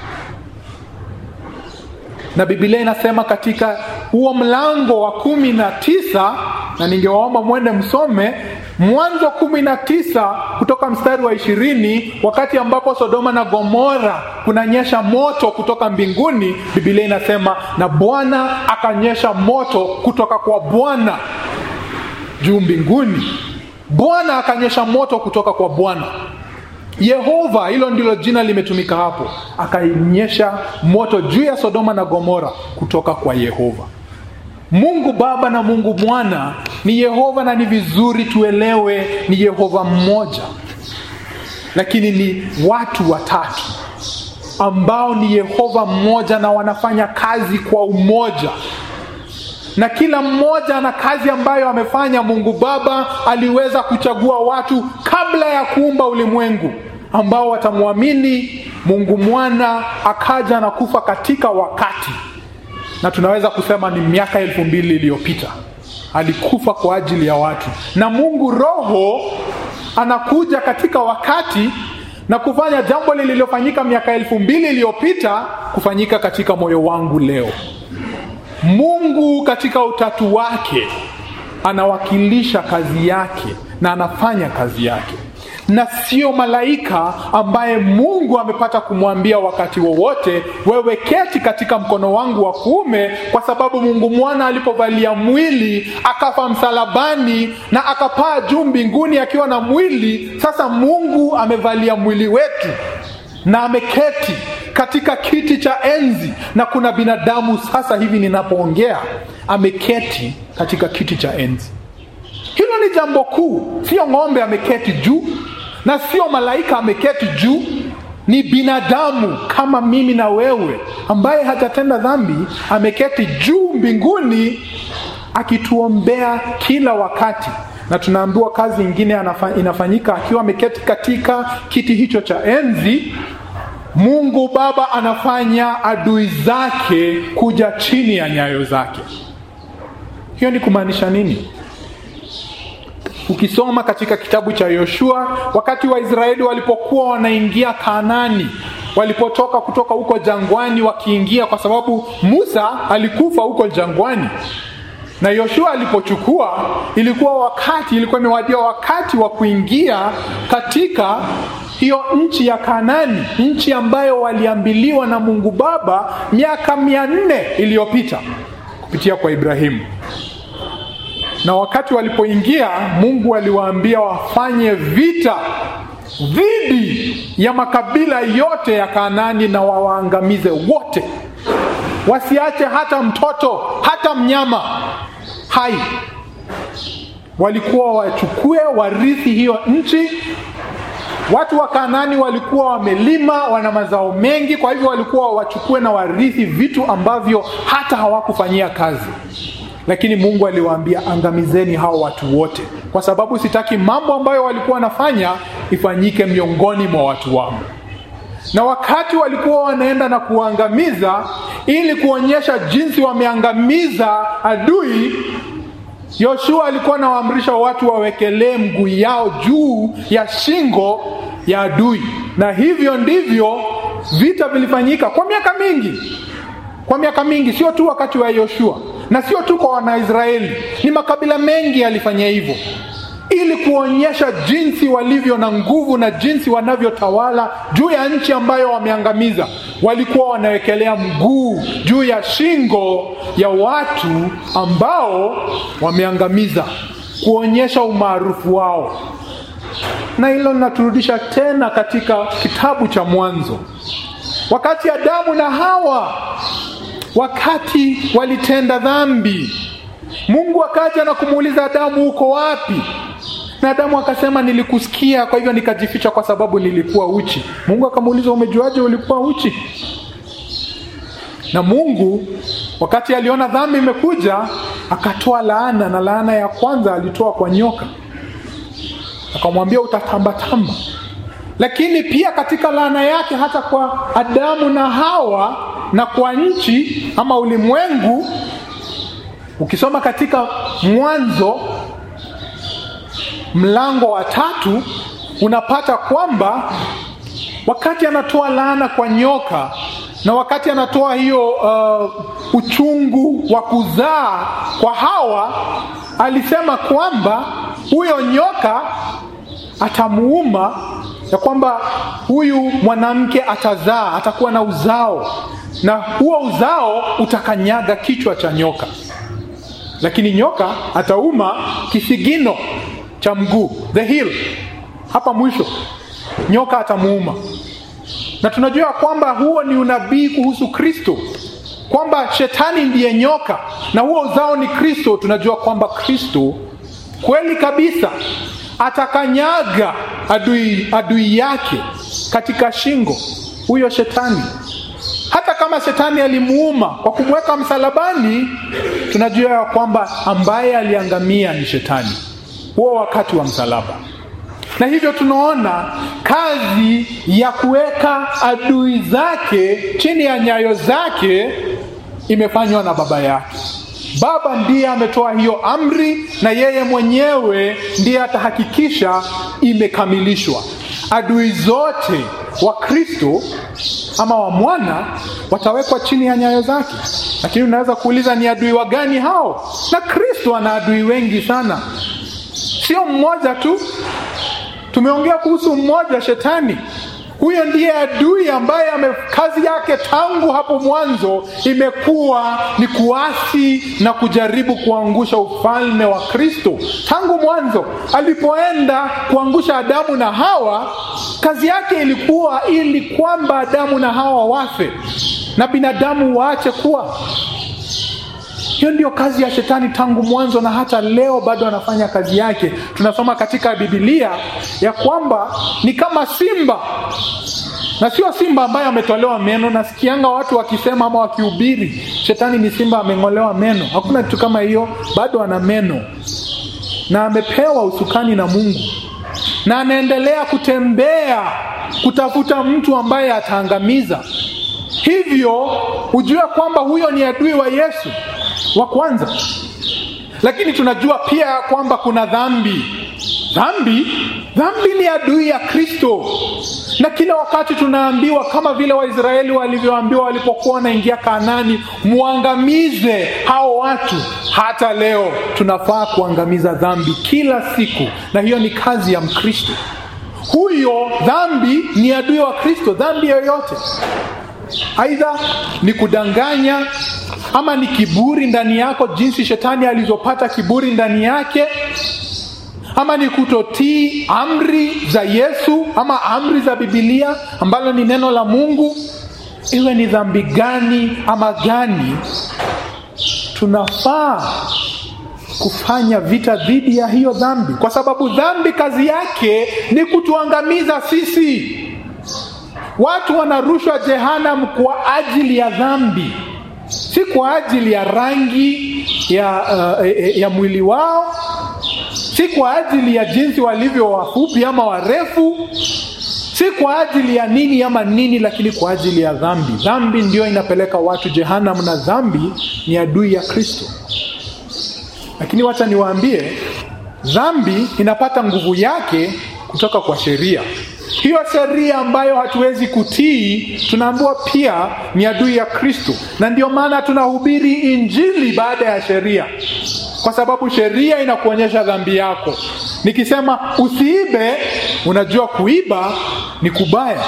na bibilia inasema katika huo mlango wa kumi na tisa na ningewaomba mwende msome mwanzo kumi na tisa kutoka mstari wa ishirini wakati ambapo sodoma na gomora kunanyesha moto kutoka mbinguni bibilia inasema na bwana akanyesha moto kutoka kwa bwana juu mbinguni bwana akanyesha moto kutoka kwa bwana yehova hilo ndilo jina limetumika hapo akanyesha moto juu ya sodoma na gomora kutoka kwa yehova mungu baba na mungu mwana ni yehova na ni vizuri tuelewe ni yehova mmoja lakini ni watu watatu ambao ni yehova mmoja na wanafanya kazi kwa umoja na kila mmoja ana kazi ambayo amefanya mungu baba aliweza kuchagua watu kabla ya kuumba ulimwengu ambao watamwamini mungu mwana akaja na kufa katika wakati na tunaweza kusema ni miaka elfu mbili iliyopita alikufa kwa ajili ya watu na mungu roho anakuja katika wakati na kufanya jambo lililofanyika miaka elfu mbili iliyopita kufanyika katika moyo wangu leo mungu katika utatu wake anawakilisha kazi yake na anafanya kazi yake na sio malaika ambaye mungu amepata kumwambia wakati wowote wewe keti katika mkono wangu wa kuume kwa sababu mungu mwana alipovalia mwili akafa msalabani na akapaa juu mbinguni akiwa na mwili sasa mungu amevalia mwili wetu na ameketi katika kiti cha enzi na kuna binadamu sasa hivi ninapoongea ameketi katika kiti cha enzi hilo ni jambo kuu sio ng'ombe ameketi juu na sio malaika ameketi juu ni binadamu kama mimi na wewe ambaye hajatenda dhambi ameketi juu mbinguni akituombea kila wakati na tunaambiwa kazi ingine inafanyika akiwa ameketi katika kiti hicho cha enzi mungu baba anafanya adui zake kuja chini ya nyayo zake hiyo ni kumaanisha nini ukisoma katika kitabu cha yoshua wakati waisraeli walipokuwa wanaingia kanani walipotoka kutoka huko jangwani wakiingia kwa sababu musa alikufa huko jangwani na yoshua alipochukua ilikuwa wakati ilikuwa imewadia wakati wa kuingia katika hiyo nchi ya kanani nchi ambayo waliambiliwa na mungu baba miaka mia nne iliyopita kupitia kwa ibrahimu na wakati walipoingia mungu aliwaambia wafanye vita dhidi ya makabila yote ya kanani na wawaangamize wote wasiache hata mtoto hata mnyama hai walikuwa wachukue warithi hiyo nchi watu wa kanani walikuwa wamelima wana mazao mengi kwa hivyo walikuwa wachukue na warithi vitu ambavyo hata hawakufanyia kazi lakini mungu aliwaambia angamizeni hao watu wote kwa sababu sitaki mambo ambayo walikuwa wanafanya ifanyike miongoni mwa watu wangu na wakati walikuwa wanaenda na kuangamiza ili kuonyesha jinsi wameangamiza adui yoshua alikuwa anawaamrisha watu wawekelee mguu yao juu ya shingo ya adui na hivyo ndivyo vita vilifanyika kwa miaka mingi kwa miaka mingi sio tu wakati wa yoshua na sio tu kwa wanaisraeli ni makabila mengi yalifanya hivyo ili kuonyesha jinsi walivyo na nguvu na jinsi wanavyotawala juu ya nchi ambayo wameangamiza walikuwa wanawekelea mguu juu ya shingo ya watu ambao wameangamiza kuonyesha umaarufu wao na hilo linaturudisha tena katika kitabu cha mwanzo wakati adamu na hawa wakati walitenda dhambi mungu akaja na kumuuliza adamu uko wapi na adamu akasema nilikusikia kwa hivyo nikajificha kwa sababu nilikuwa uchi mungu akamuuliza umejuaje ulikuwa uchi na mungu wakati aliona dhambi imekuja akatoa laana na laana ya kwanza alitoa kwa nyoka akamwambia utatambatamba lakini pia katika laana yake hata kwa adamu na hawa na kwa nchi ama ulimwengu ukisoma katika mwanzo mlango wa tatu unapata kwamba wakati anatoa laana kwa nyoka na wakati anatoa hiyo uh, uchungu wa kuzaa kwa hawa alisema kwamba huyo nyoka atamuuma ya kwamba huyu mwanamke atazaa atakuwa na uzao na huo uzao utakanyaga kichwa cha nyoka lakini nyoka atauma kisigino cha mguu the heel hapa mwisho nyoka atamuuma na tunajua kwamba huo ni unabii kuhusu kristo kwamba shetani ndiye nyoka na huo uzao ni kristo tunajua kwamba kristo kweli kabisa atakanyaga adui, adui yake katika shingo huyo shetani hata kama shetani alimuuma kwa kumweka msalabani tunajua ya kwamba ambaye aliangamia ni shetani huo wakati wa msalaba na hivyo tunaona kazi ya kuweka adui zake chini ya nyayo zake imefanywa na baba yake baba ndiye ametoa hiyo amri na yeye mwenyewe ndiye atahakikisha imekamilishwa adui zote wa kristo ama wa mwana watawekwa chini ya nyayo zake lakini unaweza kuuliza ni adui wa gani hao na kristo ana adui wengi sana sio mmoja tu tumeongea kuhusu mmoja shetani huyo ndiye adui ambaye ame, kazi yake tangu hapo mwanzo imekuwa ni kuasi na kujaribu kuangusha ufalme wa kristo tangu mwanzo alipoenda kuangusha adamu na hawa kazi yake ilikuwa ili kwamba adamu na hawa wafe na binadamu waache kuwa hiyo ndio kazi ya shetani tangu mwanzo na hata leo bado anafanya kazi yake tunasoma katika bibilia ya kwamba ni kama simba na sio simba ambaye ametolewa meno nasikianga watu wakisema ama wakihubiri shetani ni simba ameng'olewa meno hakuna kitu kama hiyo bado ana meno na amepewa usukani na mungu na anaendelea kutembea kutafuta mtu ambaye ataangamiza hivyo hujue kwamba huyo ni adui wa yesu wa kwanza lakini tunajua pia kwamba kuna dhambi dhambi dhambi ni adui ya kristo na kila wakati tunaambiwa kama vile waisraeli walivyoambiwa walipokuwa wanaingia kanani mwangamize hao watu hata leo tunafaa kuangamiza dhambi kila siku na hiyo ni kazi ya mkristo huyo dhambi ni adui wa kristo dhambi yoyote aidha ni kudanganya ama ni kiburi ndani yako jinsi shetani alizopata kiburi ndani yake ama ni kutotii amri za yesu ama amri za bibilia ambalo ni neno la mungu iwe ni dhambi gani ama gani tunafaa kufanya vita dhidi ya hiyo dhambi kwa sababu dhambi kazi yake ni kutuangamiza sisi watu wanarushwa jehanam kwa ajili ya dhambi si kwa ajili ya rangi ya, uh, ya mwili wao si kwa ajili ya jinsi walivyo wafupi ama warefu si kwa ajili ya nini ama nini lakini kwa ajili ya dhambi dhambi ndio inapeleka watu jehanam na dhambi ni adui ya kristo lakini wacha niwaambie dhambi inapata nguvu yake kutoka kwa sheria hiyo sheria ambayo hatuwezi kutii tunaambiwa pia ni adui ya kristo na ndio maana tunahubiri injili baada ya sheria kwa sababu sheria inakuonyesha dhambi yako nikisema usiibe unajua kuiba ni kubaya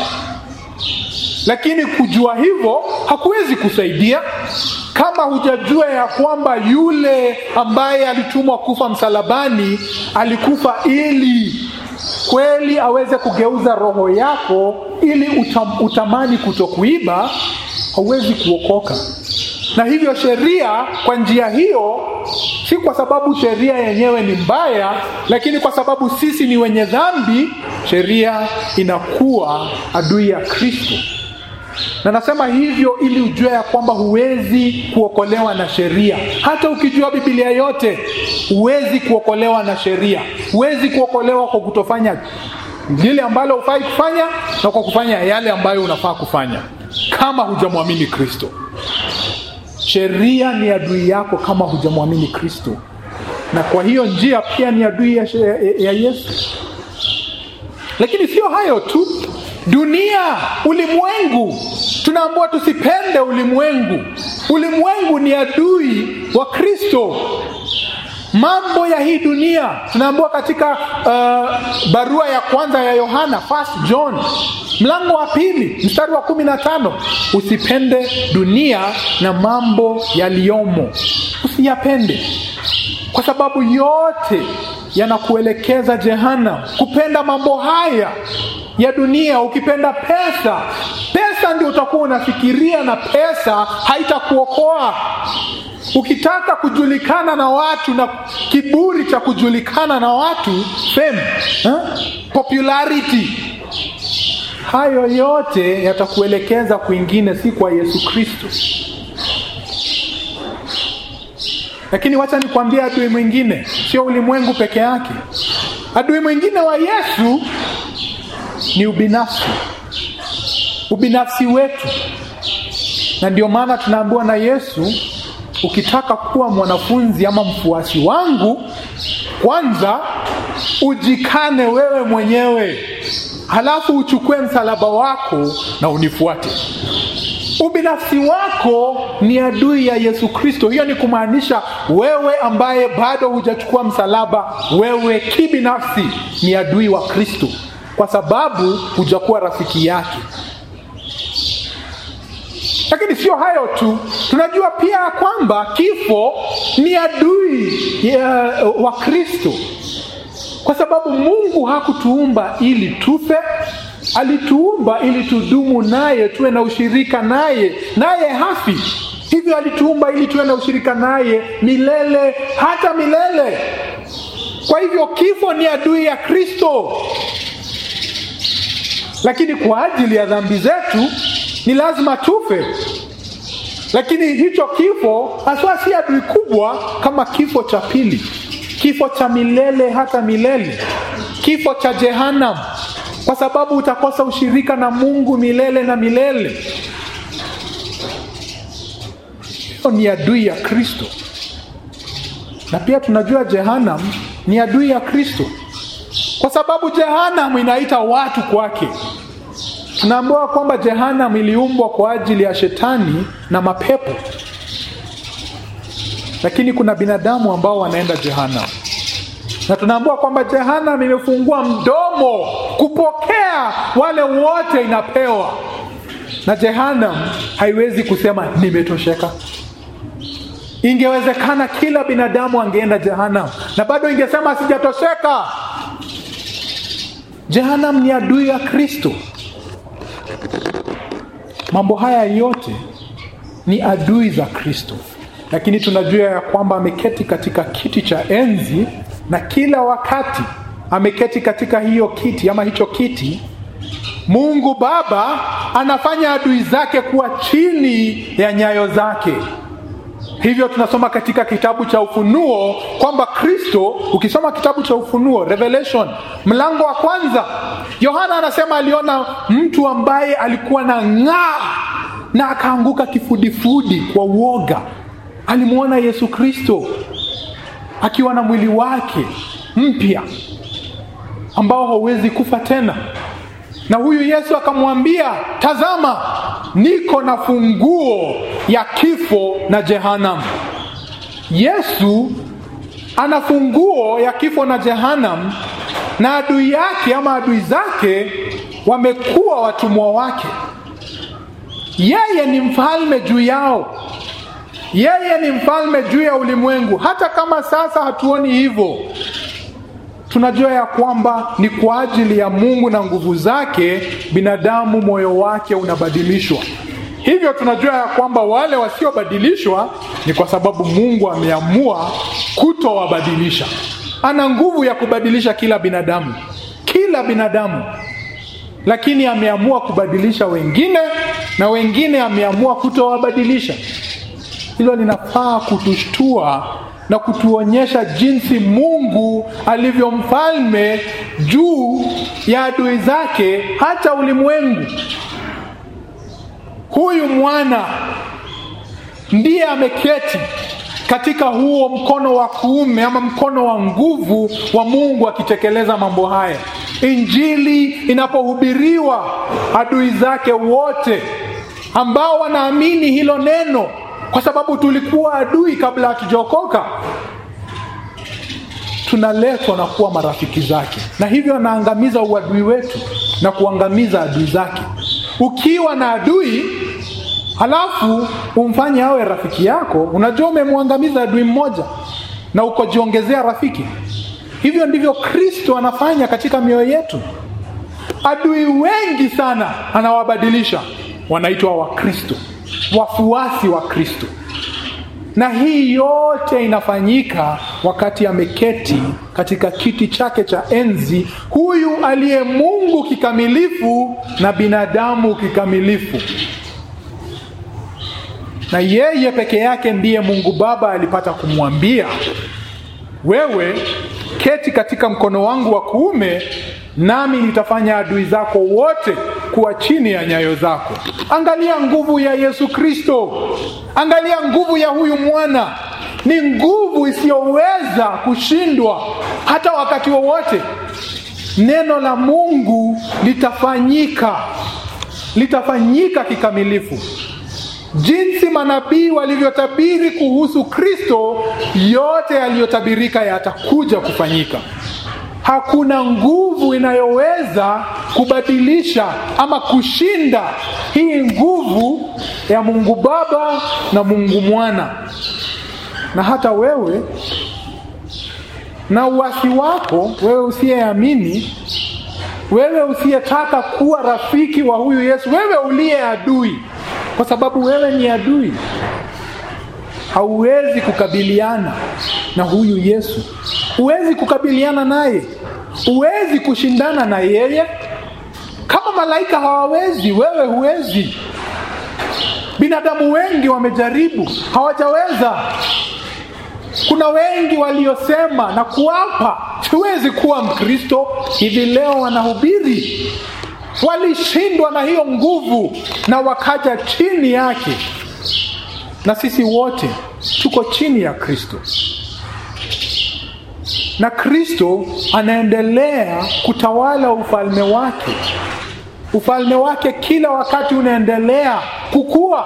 lakini kujua hivyo hakuwezi kusaidia kama hujajua ya kwamba yule ambaye alitumwa kufa msalabani alikufa ili kweli aweze kugeuza roho yako ili utam, utamani kutokuiba hauwezi kuokoka na hivyo sheria kwa njia hiyo si kwa sababu sheria yenyewe ni mbaya lakini kwa sababu sisi ni wenye dhambi sheria inakuwa adui ya kristo na nasema hivyo ili ujue ya kwamba huwezi kuokolewa na sheria hata ukijua bibilia yote huwezi kuokolewa na sheria huwezi kuokolewa kwa kutofanya lile ambalo hufai kufanya na kwa kufanya yale ambayo unafaa kufanya kama hujamwamini kristo sheria ni adui yako kama hujamwamini kristo na kwa hiyo njia pia ni adui ya, ya, ya yesu lakini sio hayo tu dunia ulimwengu tunaambiwa tusipende ulimwengu ulimwengu ni adui wa kristo mambo ya hii dunia tunaambiwa katika uh, barua ya kwanza ya yohana first john mlango wa pili mstari wa kumi na tano usipende dunia na mambo yaliyomo usiyapende kwa sababu yote yanakuelekeza jehana kupenda mambo haya ya dunia ukipenda pesa pesa ndio utakuwa unafikiria na pesa haitakuokoa ukitaka kujulikana na watu na kiburi cha kujulikana na watu fame huh? popularity hayo yote yatakuelekeza kwingine si kwa yesu kristo lakini wacha nikwambie adui mwingine sio ulimwengu peke yake adui mwingine wa yesu ni ubinafsi ubinafsi wetu na ndio maana tunaambiwa na yesu ukitaka kuwa mwanafunzi ama mfuasi wangu kwanza ujikane wewe mwenyewe halafu uchukue msalaba wako na unifuate ubinafsi wako ni adui ya yesu kristo hiyo ni kumaanisha wewe ambaye bado hujachukua msalaba wewe kibinafsi ni adui wa kristo kwa sababu hujakuwa rafiki yake lakini sio hayo tu tunajua pia kwamba kifo ni adui ya, wa kristo kwa sababu mungu hakutuumba ili tufe alituumba ili tudumu naye tuwe na ushirika naye naye hafi hivyo alituumba ili tuwe na ushirika naye milele hata milele kwa hivyo kifo ni adui ya kristo lakini kwa ajili ya dhambi zetu ni lazima tufe lakini hicho kifo haswa si adui kubwa kama kifo cha pili kifo cha milele hata milele kifo cha jehanam kwa sababu utakosa ushirika na mungu milele na milele hiyo ni adui ya kristo na pia tunajua jehanam ni adui ya kristo kwa sababu jehanam inaita watu kwake tunaambiwa kwamba jehanam iliumbwa kwa ajili ya shetani na mapepo lakini kuna binadamu ambao wanaenda jehanam na tunaambiwa kwamba jehanam imefungua mdomo kupokea wale wote inapewa na jehanam haiwezi kusema nimetosheka ingewezekana kila binadamu angeenda jehanam na bado ingesema sijatosheka jehanam ni adui ya kristo mambo haya yote ni adui za kristo lakini tunajua ya kwamba ameketi katika kiti cha enzi na kila wakati ameketi katika hiyo kiti ama hicho kiti mungu baba anafanya adui zake kuwa chini ya nyayo zake hivyo tunasoma katika kitabu cha ufunuo kwamba kristo ukisoma kitabu cha ufunuo revelation mlango wa kwanza yohana anasema aliona mtu ambaye alikuwa na ng'aa na akaanguka kifudifudi kwa uoga alimwona yesu kristo akiwa na mwili wake mpya ambao hauwezi kufa tena na huyu yesu akamwambia tazama niko na funguo ya kifo na jehanam yesu ana funguo ya kifo na jehanam na adui yake ama adui zake wamekuwa watumwa wake yeye ni mfalme juu yao yeye ni mfalme juu ya ulimwengu hata kama sasa hatuoni hivyo tunajua ya kwamba ni kwa ajili ya mungu na nguvu zake binadamu moyo wake unabadilishwa hivyo tunajua ya kwamba wale wasiobadilishwa ni kwa sababu mungu ameamua kutowabadilisha ana nguvu ya kubadilisha kila binadamu kila binadamu lakini ameamua kubadilisha wengine na wengine ameamua kutowabadilisha hilo linafaa kutushtua na kutuonyesha jinsi mungu alivyo mfalme juu ya adui zake hata ulimwengu huyu mwana ndiye ameketi katika huo mkono wa kuume ama mkono wa nguvu wa mungu akitekeleza mambo haya injili inapohubiriwa adui zake wote ambao wanaamini hilo neno kwa sababu tulikuwa adui kabla hatujaokoka tunaletwa na kuwa marafiki zake na hivyo anaangamiza uadui wetu na kuangamiza adui zake ukiwa na adui halafu umfanye awe rafiki yako unajua umemwangamiza adui mmoja na ukojiongezea rafiki hivyo ndivyo kristo anafanya katika mioyo yetu adui wengi sana anawabadilisha wanaitwa wakristo wafuasi wa kristo na hii yote inafanyika wakati ameketi katika kiti chake cha enzi huyu aliye mungu kikamilifu na binadamu kikamilifu na yeye peke yake ndiye mungu baba alipata kumwambia wewe keti katika mkono wangu wa kuume nami nitafanya adui zako wote kuwa chini ya nyayo zako angalia nguvu ya yesu kristo angalia nguvu ya huyu mwana ni nguvu isiyoweza kushindwa hata wakati wowote neno la mungu litafanyika litafanyika kikamilifu jinsi manabii walivyotabiri kuhusu Kristo, yote yaliyotabirika yatakuja kufanyika. Hakuna nguvu inayoweza kubadilisha ama kushinda hii nguvu ya Mungu Baba na Mungu Mwana. Na hata wewe na uasi wako, wewe usiyeamini, wewe usiyetaka kuwa rafiki wa huyu Yesu, wewe uliye adui, kwa sababu wewe ni adui, hauwezi kukabiliana na huyu Yesu, huwezi kukabiliana naye, huwezi kushindana na yeye. Kama malaika hawawezi, wewe huwezi. Binadamu wengi wamejaribu, hawajaweza. Kuna wengi waliosema na kuapa siwezi kuwa Mkristo, hivi leo wanahubiri. Walishindwa na hiyo nguvu na wakaja chini yake, na sisi wote tuko chini ya Kristo, na Kristo anaendelea kutawala ufalme wake. Ufalme wake kila wakati unaendelea kukua.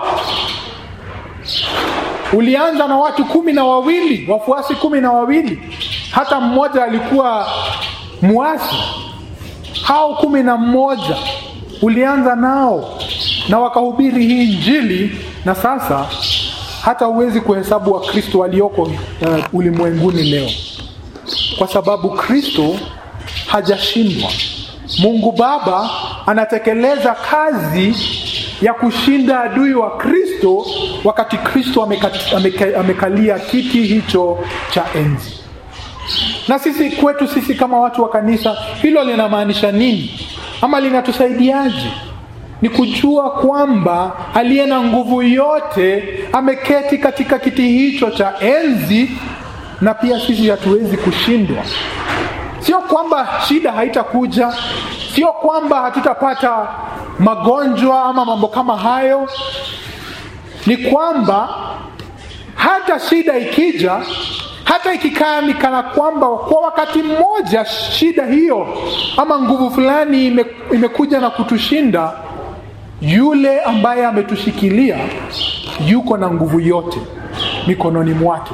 Ulianza na watu kumi na wawili, wafuasi kumi na wawili, hata mmoja alikuwa muasi. Hao kumi na mmoja ulianza nao na wakahubiri hii Injili, na sasa hata huwezi kuhesabu Wakristo walioko uh, ulimwenguni leo, kwa sababu Kristo hajashindwa. Mungu Baba anatekeleza kazi ya kushinda adui wa Kristo wakati Kristo ameka, ameka, amekalia kiti hicho cha enzi. Na sisi kwetu sisi kama watu wa kanisa, hilo linamaanisha nini ama linatusaidiaje? Ni kujua kwamba aliye na nguvu yote ameketi katika kiti hicho cha enzi, na pia sisi hatuwezi kushindwa. Sio kwamba shida haitakuja, sio kwamba hatutapata magonjwa ama mambo kama hayo. Ni kwamba hata shida ikija, hata ikikaa ni kana kwamba kwa wakati mmoja shida hiyo ama nguvu fulani ime, imekuja na kutushinda, yule ambaye ametushikilia yuko na nguvu yote mikononi mwake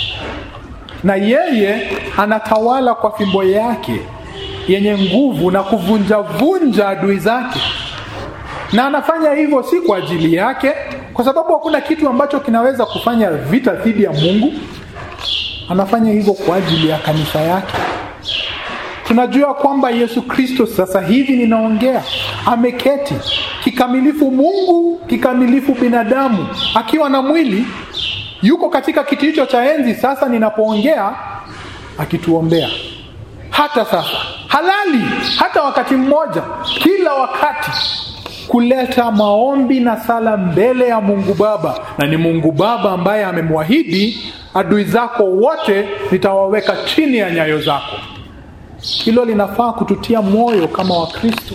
na yeye anatawala kwa fimbo yake yenye nguvu na kuvunjavunja adui zake, na anafanya hivyo si kwa ajili yake, kwa sababu hakuna kitu ambacho kinaweza kufanya vita dhidi ya Mungu. Anafanya hivyo kwa ajili ya kanisa yake. Tunajua kwamba Yesu Kristo sasa hivi ninaongea, ameketi kikamilifu Mungu, kikamilifu binadamu, akiwa na mwili yuko katika kiti hicho cha enzi. Sasa ninapoongea akituombea, hata sasa halali, hata wakati mmoja, kila wakati kuleta maombi na sala mbele ya Mungu Baba, na ni Mungu Baba ambaye amemwahidi adui zako wote nitawaweka chini ya nyayo zako. Hilo linafaa kututia moyo kama Wakristo.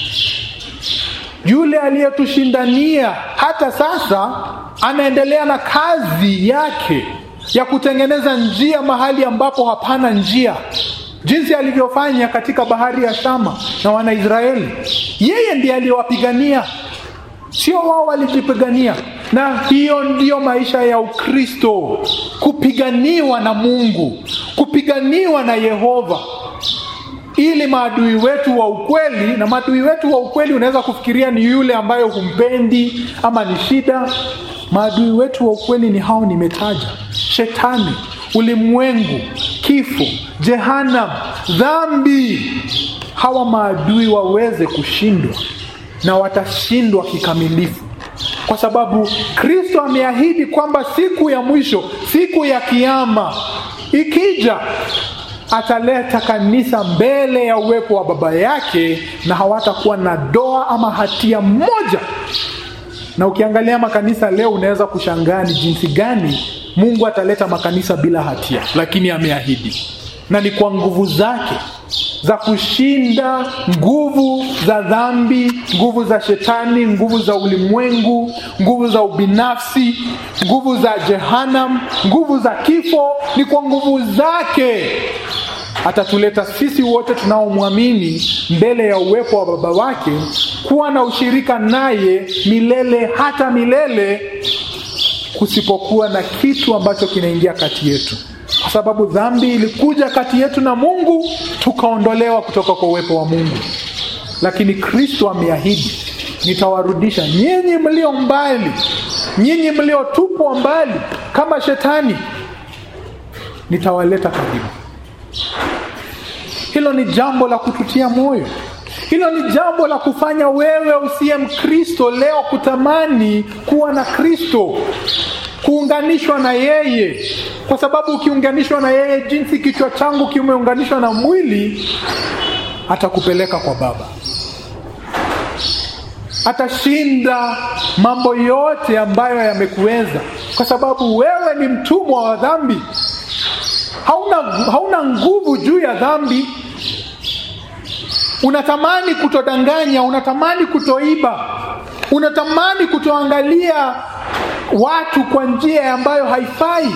Yule aliyetushindania hata sasa anaendelea na kazi yake ya kutengeneza njia mahali ambapo hapana njia, jinsi alivyofanya katika bahari ya Shama na Wanaisraeli. Yeye ndiye aliyewapigania, sio wao walijipigania. Na hiyo ndiyo maisha ya Ukristo, kupiganiwa na Mungu, kupiganiwa na Yehova ili maadui wetu wa ukweli, na maadui wetu wa ukweli unaweza kufikiria ni yule ambaye humpendi ama ni shida. Maadui wetu wa ukweli ni hao nimetaja: Shetani, ulimwengu, kifo, Jehanam, dhambi. Hawa maadui waweze kushindwa, na watashindwa kikamilifu, kwa sababu Kristo ameahidi kwamba siku ya mwisho, siku ya Kiama ikija ataleta kanisa mbele ya uwepo wa Baba yake na hawatakuwa na doa ama hatia moja. Na ukiangalia makanisa leo, unaweza kushangaa ni jinsi gani Mungu ataleta makanisa bila hatia, lakini ameahidi, na ni kwa nguvu zake za kushinda nguvu za dhambi, nguvu za shetani, nguvu za ulimwengu, nguvu za ubinafsi, nguvu za Jehanam, nguvu za kifo. Ni kwa nguvu zake atatuleta sisi wote tunaomwamini mbele ya uwepo wa baba wake kuwa na ushirika naye milele hata milele kusipokuwa na kitu ambacho kinaingia kati yetu kwa sababu dhambi ilikuja kati yetu na mungu tukaondolewa kutoka kwa uwepo wa mungu lakini kristo ameahidi nitawarudisha nyinyi mlio mbali nyinyi mliotupwa mbali kama shetani nitawaleta karibu hilo ni jambo la kututia moyo hilo ni jambo la kufanya wewe usiye mkristo leo kutamani kuwa na kristo kuunganishwa na yeye kwa sababu ukiunganishwa na yeye jinsi kichwa changu kimeunganishwa na mwili atakupeleka kwa baba atashinda mambo yote ambayo yamekuweza kwa sababu wewe ni mtumwa wa dhambi hauna, hauna nguvu juu ya dhambi unatamani kutodanganya unatamani kutoiba unatamani kutoangalia watu kwa njia ambayo haifai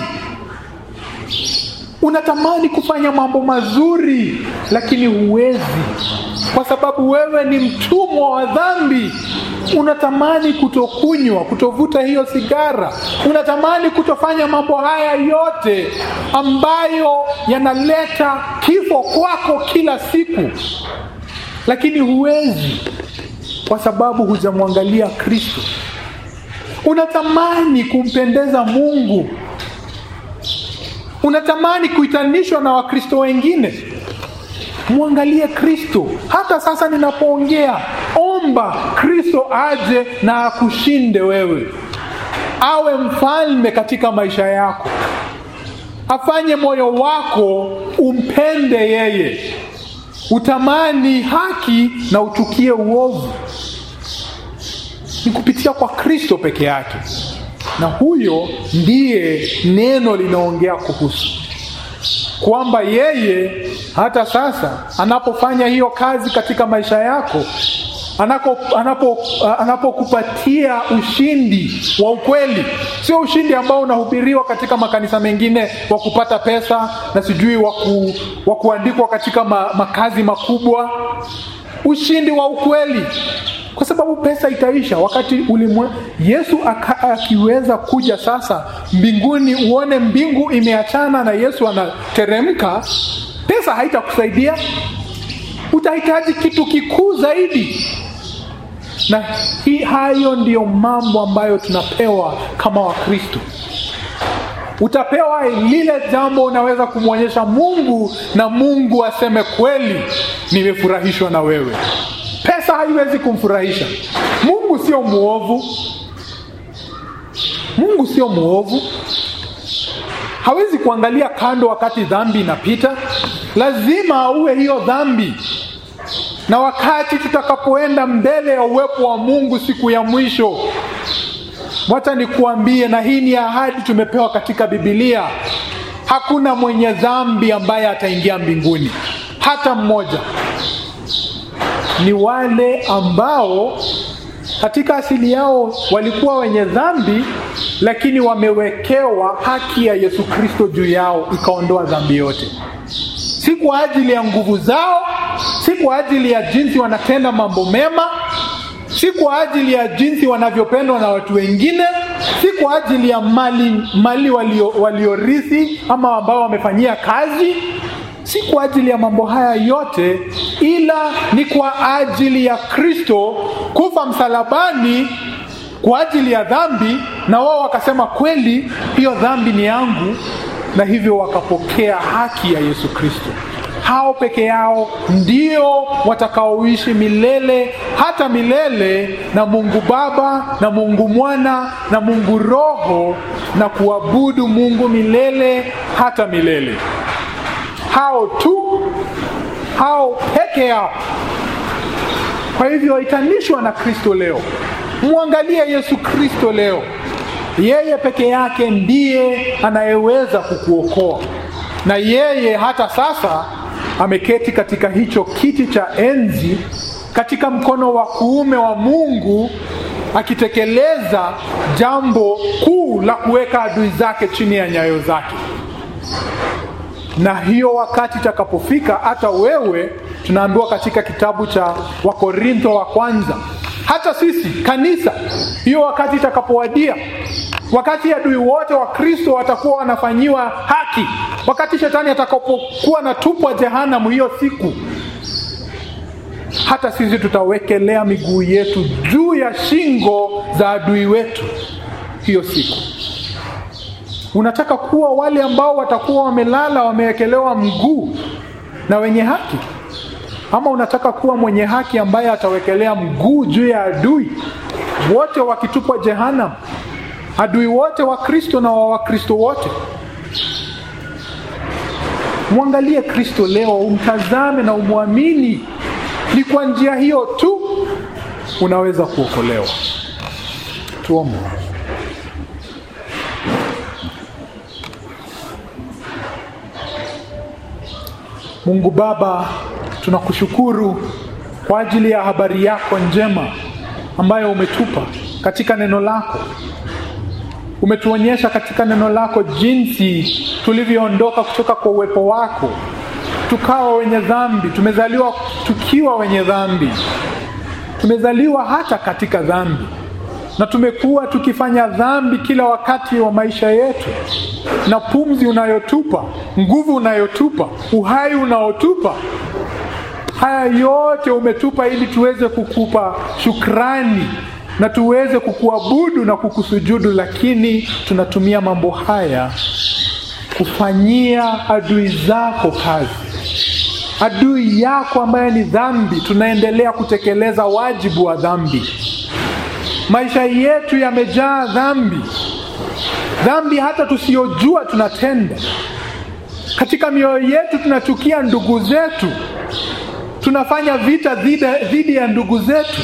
unatamani kufanya mambo mazuri lakini huwezi kwa sababu wewe ni mtumwa wa dhambi unatamani kutokunywa kutovuta hiyo sigara unatamani kutofanya mambo haya yote ambayo yanaleta kifo kwako kila siku lakini huwezi kwa sababu hujamwangalia kristo unatamani kumpendeza mungu unatamani kuitanishwa na wakristo wengine mwangalie kristo hata sasa ninapoongea omba kristo aje na akushinde wewe awe mfalme katika maisha yako afanye moyo wako umpende yeye utamani haki na uchukie uovu ni kupitia kwa kristo peke yake na huyo ndiye neno linaongea kuhusu kwamba yeye hata sasa anapofanya hiyo kazi katika maisha yako anapokupatia anapo, anapokupatia ushindi wa ukweli sio ushindi ambao unahubiriwa katika makanisa mengine wa kupata pesa na sijui waku, wa kuandikwa katika ma, makazi makubwa ushindi wa ukweli kwa sababu pesa itaisha wakati ulimwe yesu aka, akiweza kuja sasa mbinguni uone mbingu imeachana na yesu anateremka pesa haitakusaidia utahitaji kitu kikuu zaidi na hi, hayo ndiyo mambo ambayo tunapewa kama wakristo utapewa lile jambo unaweza kumwonyesha mungu na mungu aseme kweli nimefurahishwa na wewe pesa haiwezi kumfurahisha mungu sio mwovu mungu sio mwovu hawezi kuangalia kando wakati dhambi inapita lazima auwe hiyo dhambi na wakati tutakapoenda mbele ya uwepo wa mungu siku ya mwisho wacha nikuambie na hii ni ahadi tumepewa katika bibilia hakuna mwenye dhambi ambaye ataingia mbinguni hata mmoja ni wale ambao katika asili yao walikuwa wenye dhambi lakini wamewekewa haki ya yesu kristo juu yao ikaondoa dhambi yote si kwa ajili ya nguvu zao si kwa ajili ya jinsi wanatenda mambo mema si kwa ajili ya jinsi wanavyopendwa na watu wengine si kwa ajili ya mali mali waliorithi walio ama ambao wamefanyia kazi si kwa ajili ya mambo haya yote ila ni kwa ajili ya kristo kufa msalabani kwa ajili ya dhambi na wao wakasema kweli hiyo dhambi ni yangu na hivyo wakapokea haki ya yesu kristo hao peke yao ndio watakaoishi milele hata milele na mungu baba na mungu mwana na mungu roho na kuabudu mungu milele hata milele hao tu hao peke yao kwa hivyo itanishwa na kristo leo mwangalie yesu kristo leo yeye peke yake ndiye anayeweza kukuokoa na yeye hata sasa ameketi katika hicho kiti cha enzi katika mkono wa kuume wa mungu akitekeleza jambo kuu la kuweka adui zake chini ya nyayo zake na hiyo wakati itakapofika, hata wewe, tunaambiwa katika kitabu cha Wakorintho wa kwanza, hata sisi kanisa, hiyo wakati itakapowadia, wakati adui wote wa Kristo watakuwa wanafanyiwa haki, wakati shetani atakapokuwa natupwa jehanamu hiyo siku, hata sisi tutawekelea miguu yetu juu ya shingo za adui wetu hiyo siku. Unataka kuwa wale ambao watakuwa wamelala wamewekelewa mguu na wenye haki, ama unataka kuwa mwenye haki ambaye atawekelea mguu juu ya adui wote wakitupwa jehanamu, adui wote wa Kristo na wa Wakristo wote? Mwangalie Kristo leo, umtazame na umwamini. Ni kwa njia hiyo tu unaweza kuokolewa. Tuombe. Mungu Baba, tunakushukuru kwa ajili ya habari yako njema ambayo umetupa katika neno lako. Umetuonyesha katika neno lako jinsi tulivyoondoka kutoka kwa uwepo wako, tukawa wenye dhambi. Tumezaliwa tukiwa wenye dhambi, tumezaliwa hata katika dhambi, na tumekuwa tukifanya dhambi kila wakati wa maisha yetu, na pumzi unayotupa, nguvu unayotupa, uhai unaotupa, haya yote umetupa ili tuweze kukupa shukrani na tuweze kukuabudu na kukusujudu, lakini tunatumia mambo haya kufanyia adui zako kazi. Adui yako ambaye ni dhambi, tunaendelea kutekeleza wajibu wa dhambi. Maisha yetu yamejaa dhambi, dhambi hata tusiyojua tunatenda. Katika mioyo yetu tunachukia ndugu zetu, tunafanya vita dhidi ya ndugu zetu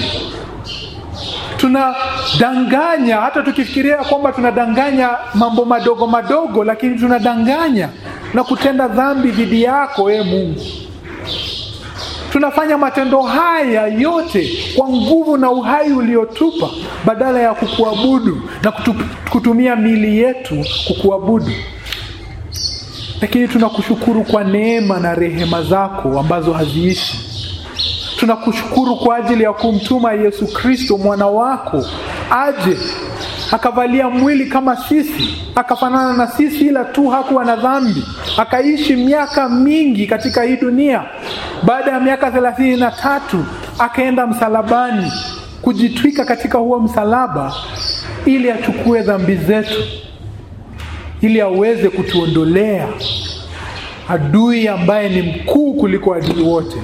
tunadanganya hata tukifikiria kwamba tunadanganya mambo madogo madogo, lakini tunadanganya na kutenda dhambi dhidi yako, e Mungu. Tunafanya matendo haya yote kwa nguvu na uhai uliotupa, badala ya kukuabudu na kutu, kutumia miili yetu kukuabudu. Lakini tunakushukuru kwa neema na rehema zako ambazo haziishi tunakushukuru kwa ajili ya kumtuma Yesu Kristo mwana wako aje akavalia mwili kama sisi, akafanana na sisi, ila tu hakuwa na dhambi, akaishi miaka mingi katika hii dunia. Baada ya miaka thelathini na tatu akaenda msalabani kujitwika katika huo msalaba, ili achukue dhambi zetu, ili aweze kutuondolea adui ambaye ni mkuu kuliko adui wote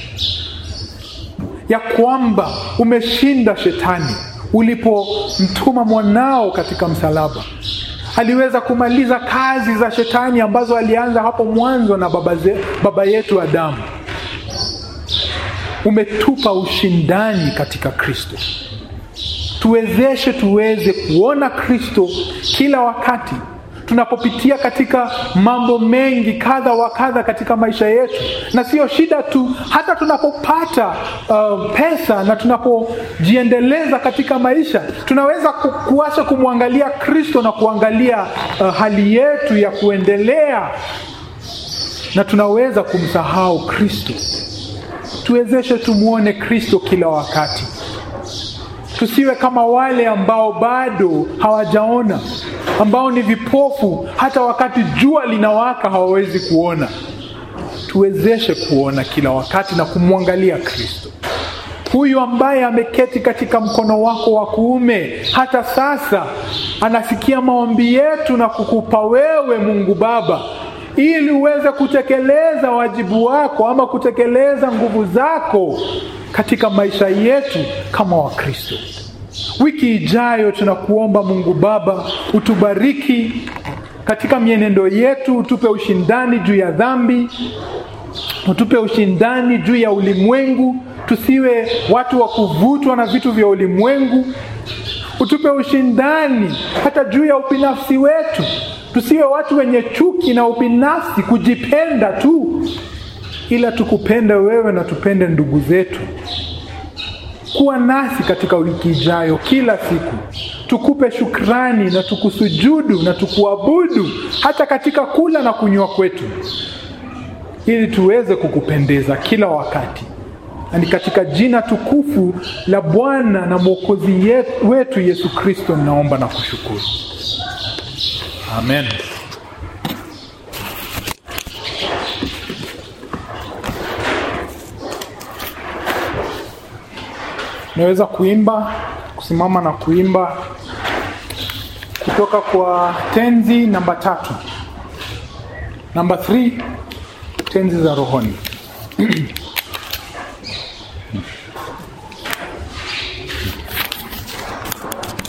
ya kwamba umeshinda shetani ulipomtuma mwanao katika msalaba. Aliweza kumaliza kazi za shetani ambazo alianza hapo mwanzo na baba, ze, baba yetu Adamu. Umetupa ushindani katika Kristo. Tuwezeshe tuweze kuona Kristo kila wakati tunapopitia katika mambo mengi kadha wa kadha katika maisha yetu, na sio shida tu, hata tunapopata uh, pesa na tunapojiendeleza katika maisha, tunaweza kuacha kumwangalia Kristo na kuangalia uh, hali yetu ya kuendelea, na tunaweza kumsahau Kristo. Tuwezeshe tumwone Kristo kila wakati, tusiwe kama wale ambao bado hawajaona ambao ni vipofu, hata wakati jua linawaka hawawezi kuona. Tuwezeshe kuona kila wakati na kumwangalia Kristo huyu ambaye ameketi katika mkono wako wa kuume, hata sasa anasikia maombi yetu na kukupa wewe, Mungu Baba, ili uweze kutekeleza wajibu wako ama kutekeleza nguvu zako katika maisha yetu kama Wakristo. Wiki ijayo tunakuomba Mungu Baba, utubariki katika mienendo yetu, utupe ushindani juu ya dhambi, utupe ushindani juu ya ulimwengu, tusiwe watu wa kuvutwa na vitu vya ulimwengu. Utupe ushindani hata juu ya ubinafsi wetu, tusiwe watu wenye chuki na ubinafsi, kujipenda tu, ila tukupende wewe na tupende ndugu zetu. Kuwa nasi katika wiki ijayo, kila siku tukupe shukrani na tukusujudu na tukuabudu hata katika kula na kunywa kwetu. ili tuweze kukupendeza kila wakati na ni katika jina tukufu la bwana na mwokozi yet- wetu yesu kristo ninaomba na kushukuru amen naweza kuimba kusimama na kuimba kutoka kwa tenzi namba tatu namba 3 tenzi za rohoni